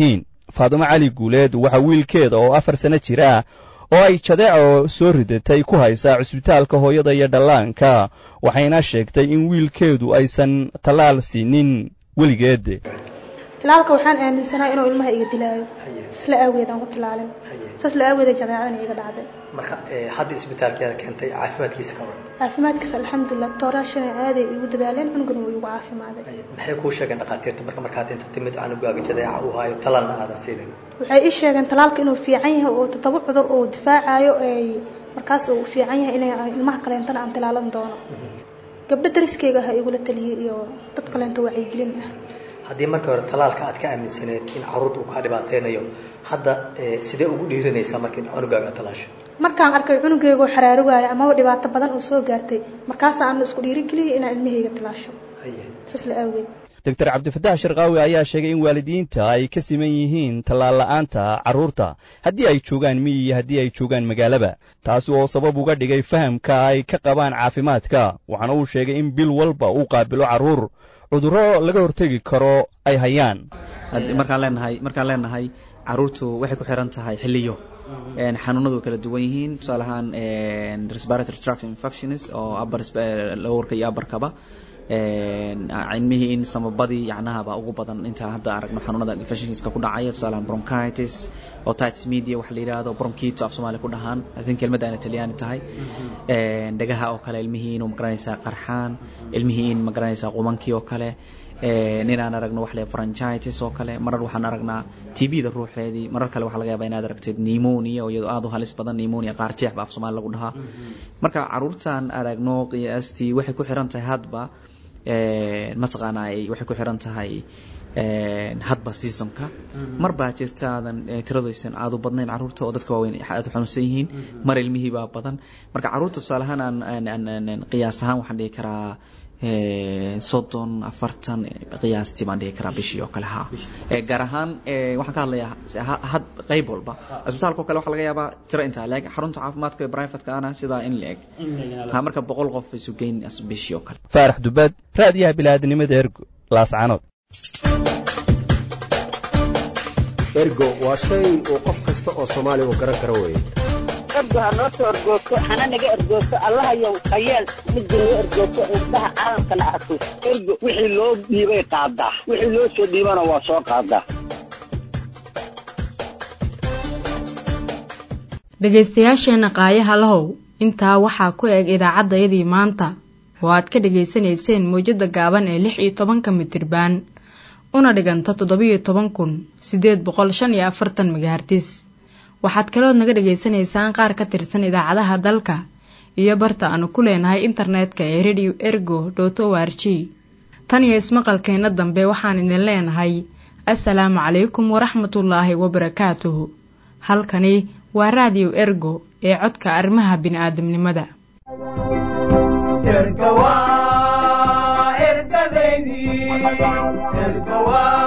faadumo cali guuleed waxaa wiilkeeda oo afar sano jira oo ay jadeeco soo ridatay ku haysaa cusbitaalka hooyada iyo dhallaanka waxayna sheegtay in wiilkeedu aysan tallaal siinin weligeed talaalka waxaan aaminsanaa inuu ilmaha iga dilaayo isla aaweed aan ku talaalin saas la aaweeda jadeecadana iga dhacday marka hadda isbitaalkeeda keentay caafimaadkiisa ka waran caafimaadkiisa alxamdulilah tooraashana aaday igu dadaaleen cunugana wuu igu caafimaaday maxay kuu sheegeen dhakhaatiirta marka markaad inta timid canugaaga jadeeca uu haayo talaalna aadan siinin waxay ii sheegeen talaalka inuu fiican yahay oo toddoba cudur uu difaacayo ay markaas uu fiican yahay inay ilmaha kaleentana aan talaalan doono gabdho dariskeyga ha igula taliyey iyo dad kaleento wacyigelin ah haddii marka hore talaalka aad ka aaminsaneed in caruurta uu kaa dhibaateynayo hadda sidee ugu dhiiranaysaa marka in cunugaaga aad talaasho markaan arkay cunugeygaoo xaraarugaayo amaba dhibaato badan oo soo gaartay markaas aan isku dhiirigeliyay inaan ilmahayga talaasho saas la aaweed doctor cabdifataax sharqaawi ayaa sheegay in waalidiinta ay ka siman yihiin tallaal la'aanta carruurta haddii ay joogaan miyi iyo haddii ay joogaan magaalaba taasi oo sabab uga dhigay fahamka ay ka qabaan caafimaadka waxaana uu sheegay in bil walba uu qaabilo carruur cudurro laga hortegi karo ay hayaan markaan leenahay markaan leenahay carruurtu waxay ku xiran tahay xilliyo xanuunadu way kala duwan yihiin tusaale ahaan respiratory tract infections oo upper lowerka iyo upperkaba cilmihii in samabadii yacnahaba ugu badan inta hadda aragno xanuunada infectionska ku dhacaya tusaale ahaan bronchitis otitis media waxa la yidhaahdo bronchito af soomaaliya ku dhahaan i think kelmadda ayna talyaani tahay dhagaha oo kale ilmihii inuu magaranaysaa qarxaan ilmihii in magaranaysaa qumankii oo kale inaan aragno wax le franchitis oo kale marar waxaan aragnaa t b da ruuxeedii marar kale waxaa laga yaabaa inaad aragteed pneumonia oo iyadoo aada u halis badan pneumonia qaar jeex ba af soomaali lagu dhahaa marka caruurtan aragno qiyaastii waxay ku xiran tahay hadba mataqaanaa waxay ku xiran tahay hadba seasonka mar baa jirta aadan tiradaysan aad u badnayn caruurta oo dadka waaweyn aad u xanuunsan yihiin mar ilmihii baa badan marka caruurta tusaale ahaan aan qiyaas ahaan waxaan dhihi karaa soddon afartan qiyaastii baan dhihi karaa bishii oo kale ha gaar ahaan waxaan ka hadlayaa had qayb walba isbitaalka oo kale waxaa laga yaabaa tiro intaa leeg xarunta caafimaadka ee privateka ana sidaa in la eg ha marka boqol qof isu geyn bishii oo kale faarax dubaad raadiyaha bilaadanimada ergo laascanood ergo waa shay uu qof kasta oo soomaaliya uu garan karo weeye ergo ha noo soo ergoogto hana naga ergoogto allahayow hayeel midda noo ergoogto indhaha caalamkana arko ergo wixii loo dhiibay qaadaa wixii loo soo dhiibana waa soo qaadaa dhegaystayaasheenna qaayaha lahow intaa waxaa ku eg idaacaddayadii maanta oo aad ka dhegaysanayseen mawjadda gaaban ee lix iyo tobanka mitirbaan una dhiganta toddobiyo toban kun siddeed boqol shan iyo afartan megahartis waxaad kalood naga dhegaysanaysaan qaar ka tirsan idaacadaha dalka iyo barta aanu ku leenahay internetka ee radio ergo dot o r g tan iyo ismaqalkeenna dambe waxaan idin leenahay assalaamu calaykum waraxmatullaahi wabarakaatuhu halkani waa raadiyo ergo ee codka arrimaha bini'aadamnimada erga waa ergadeydii erga waa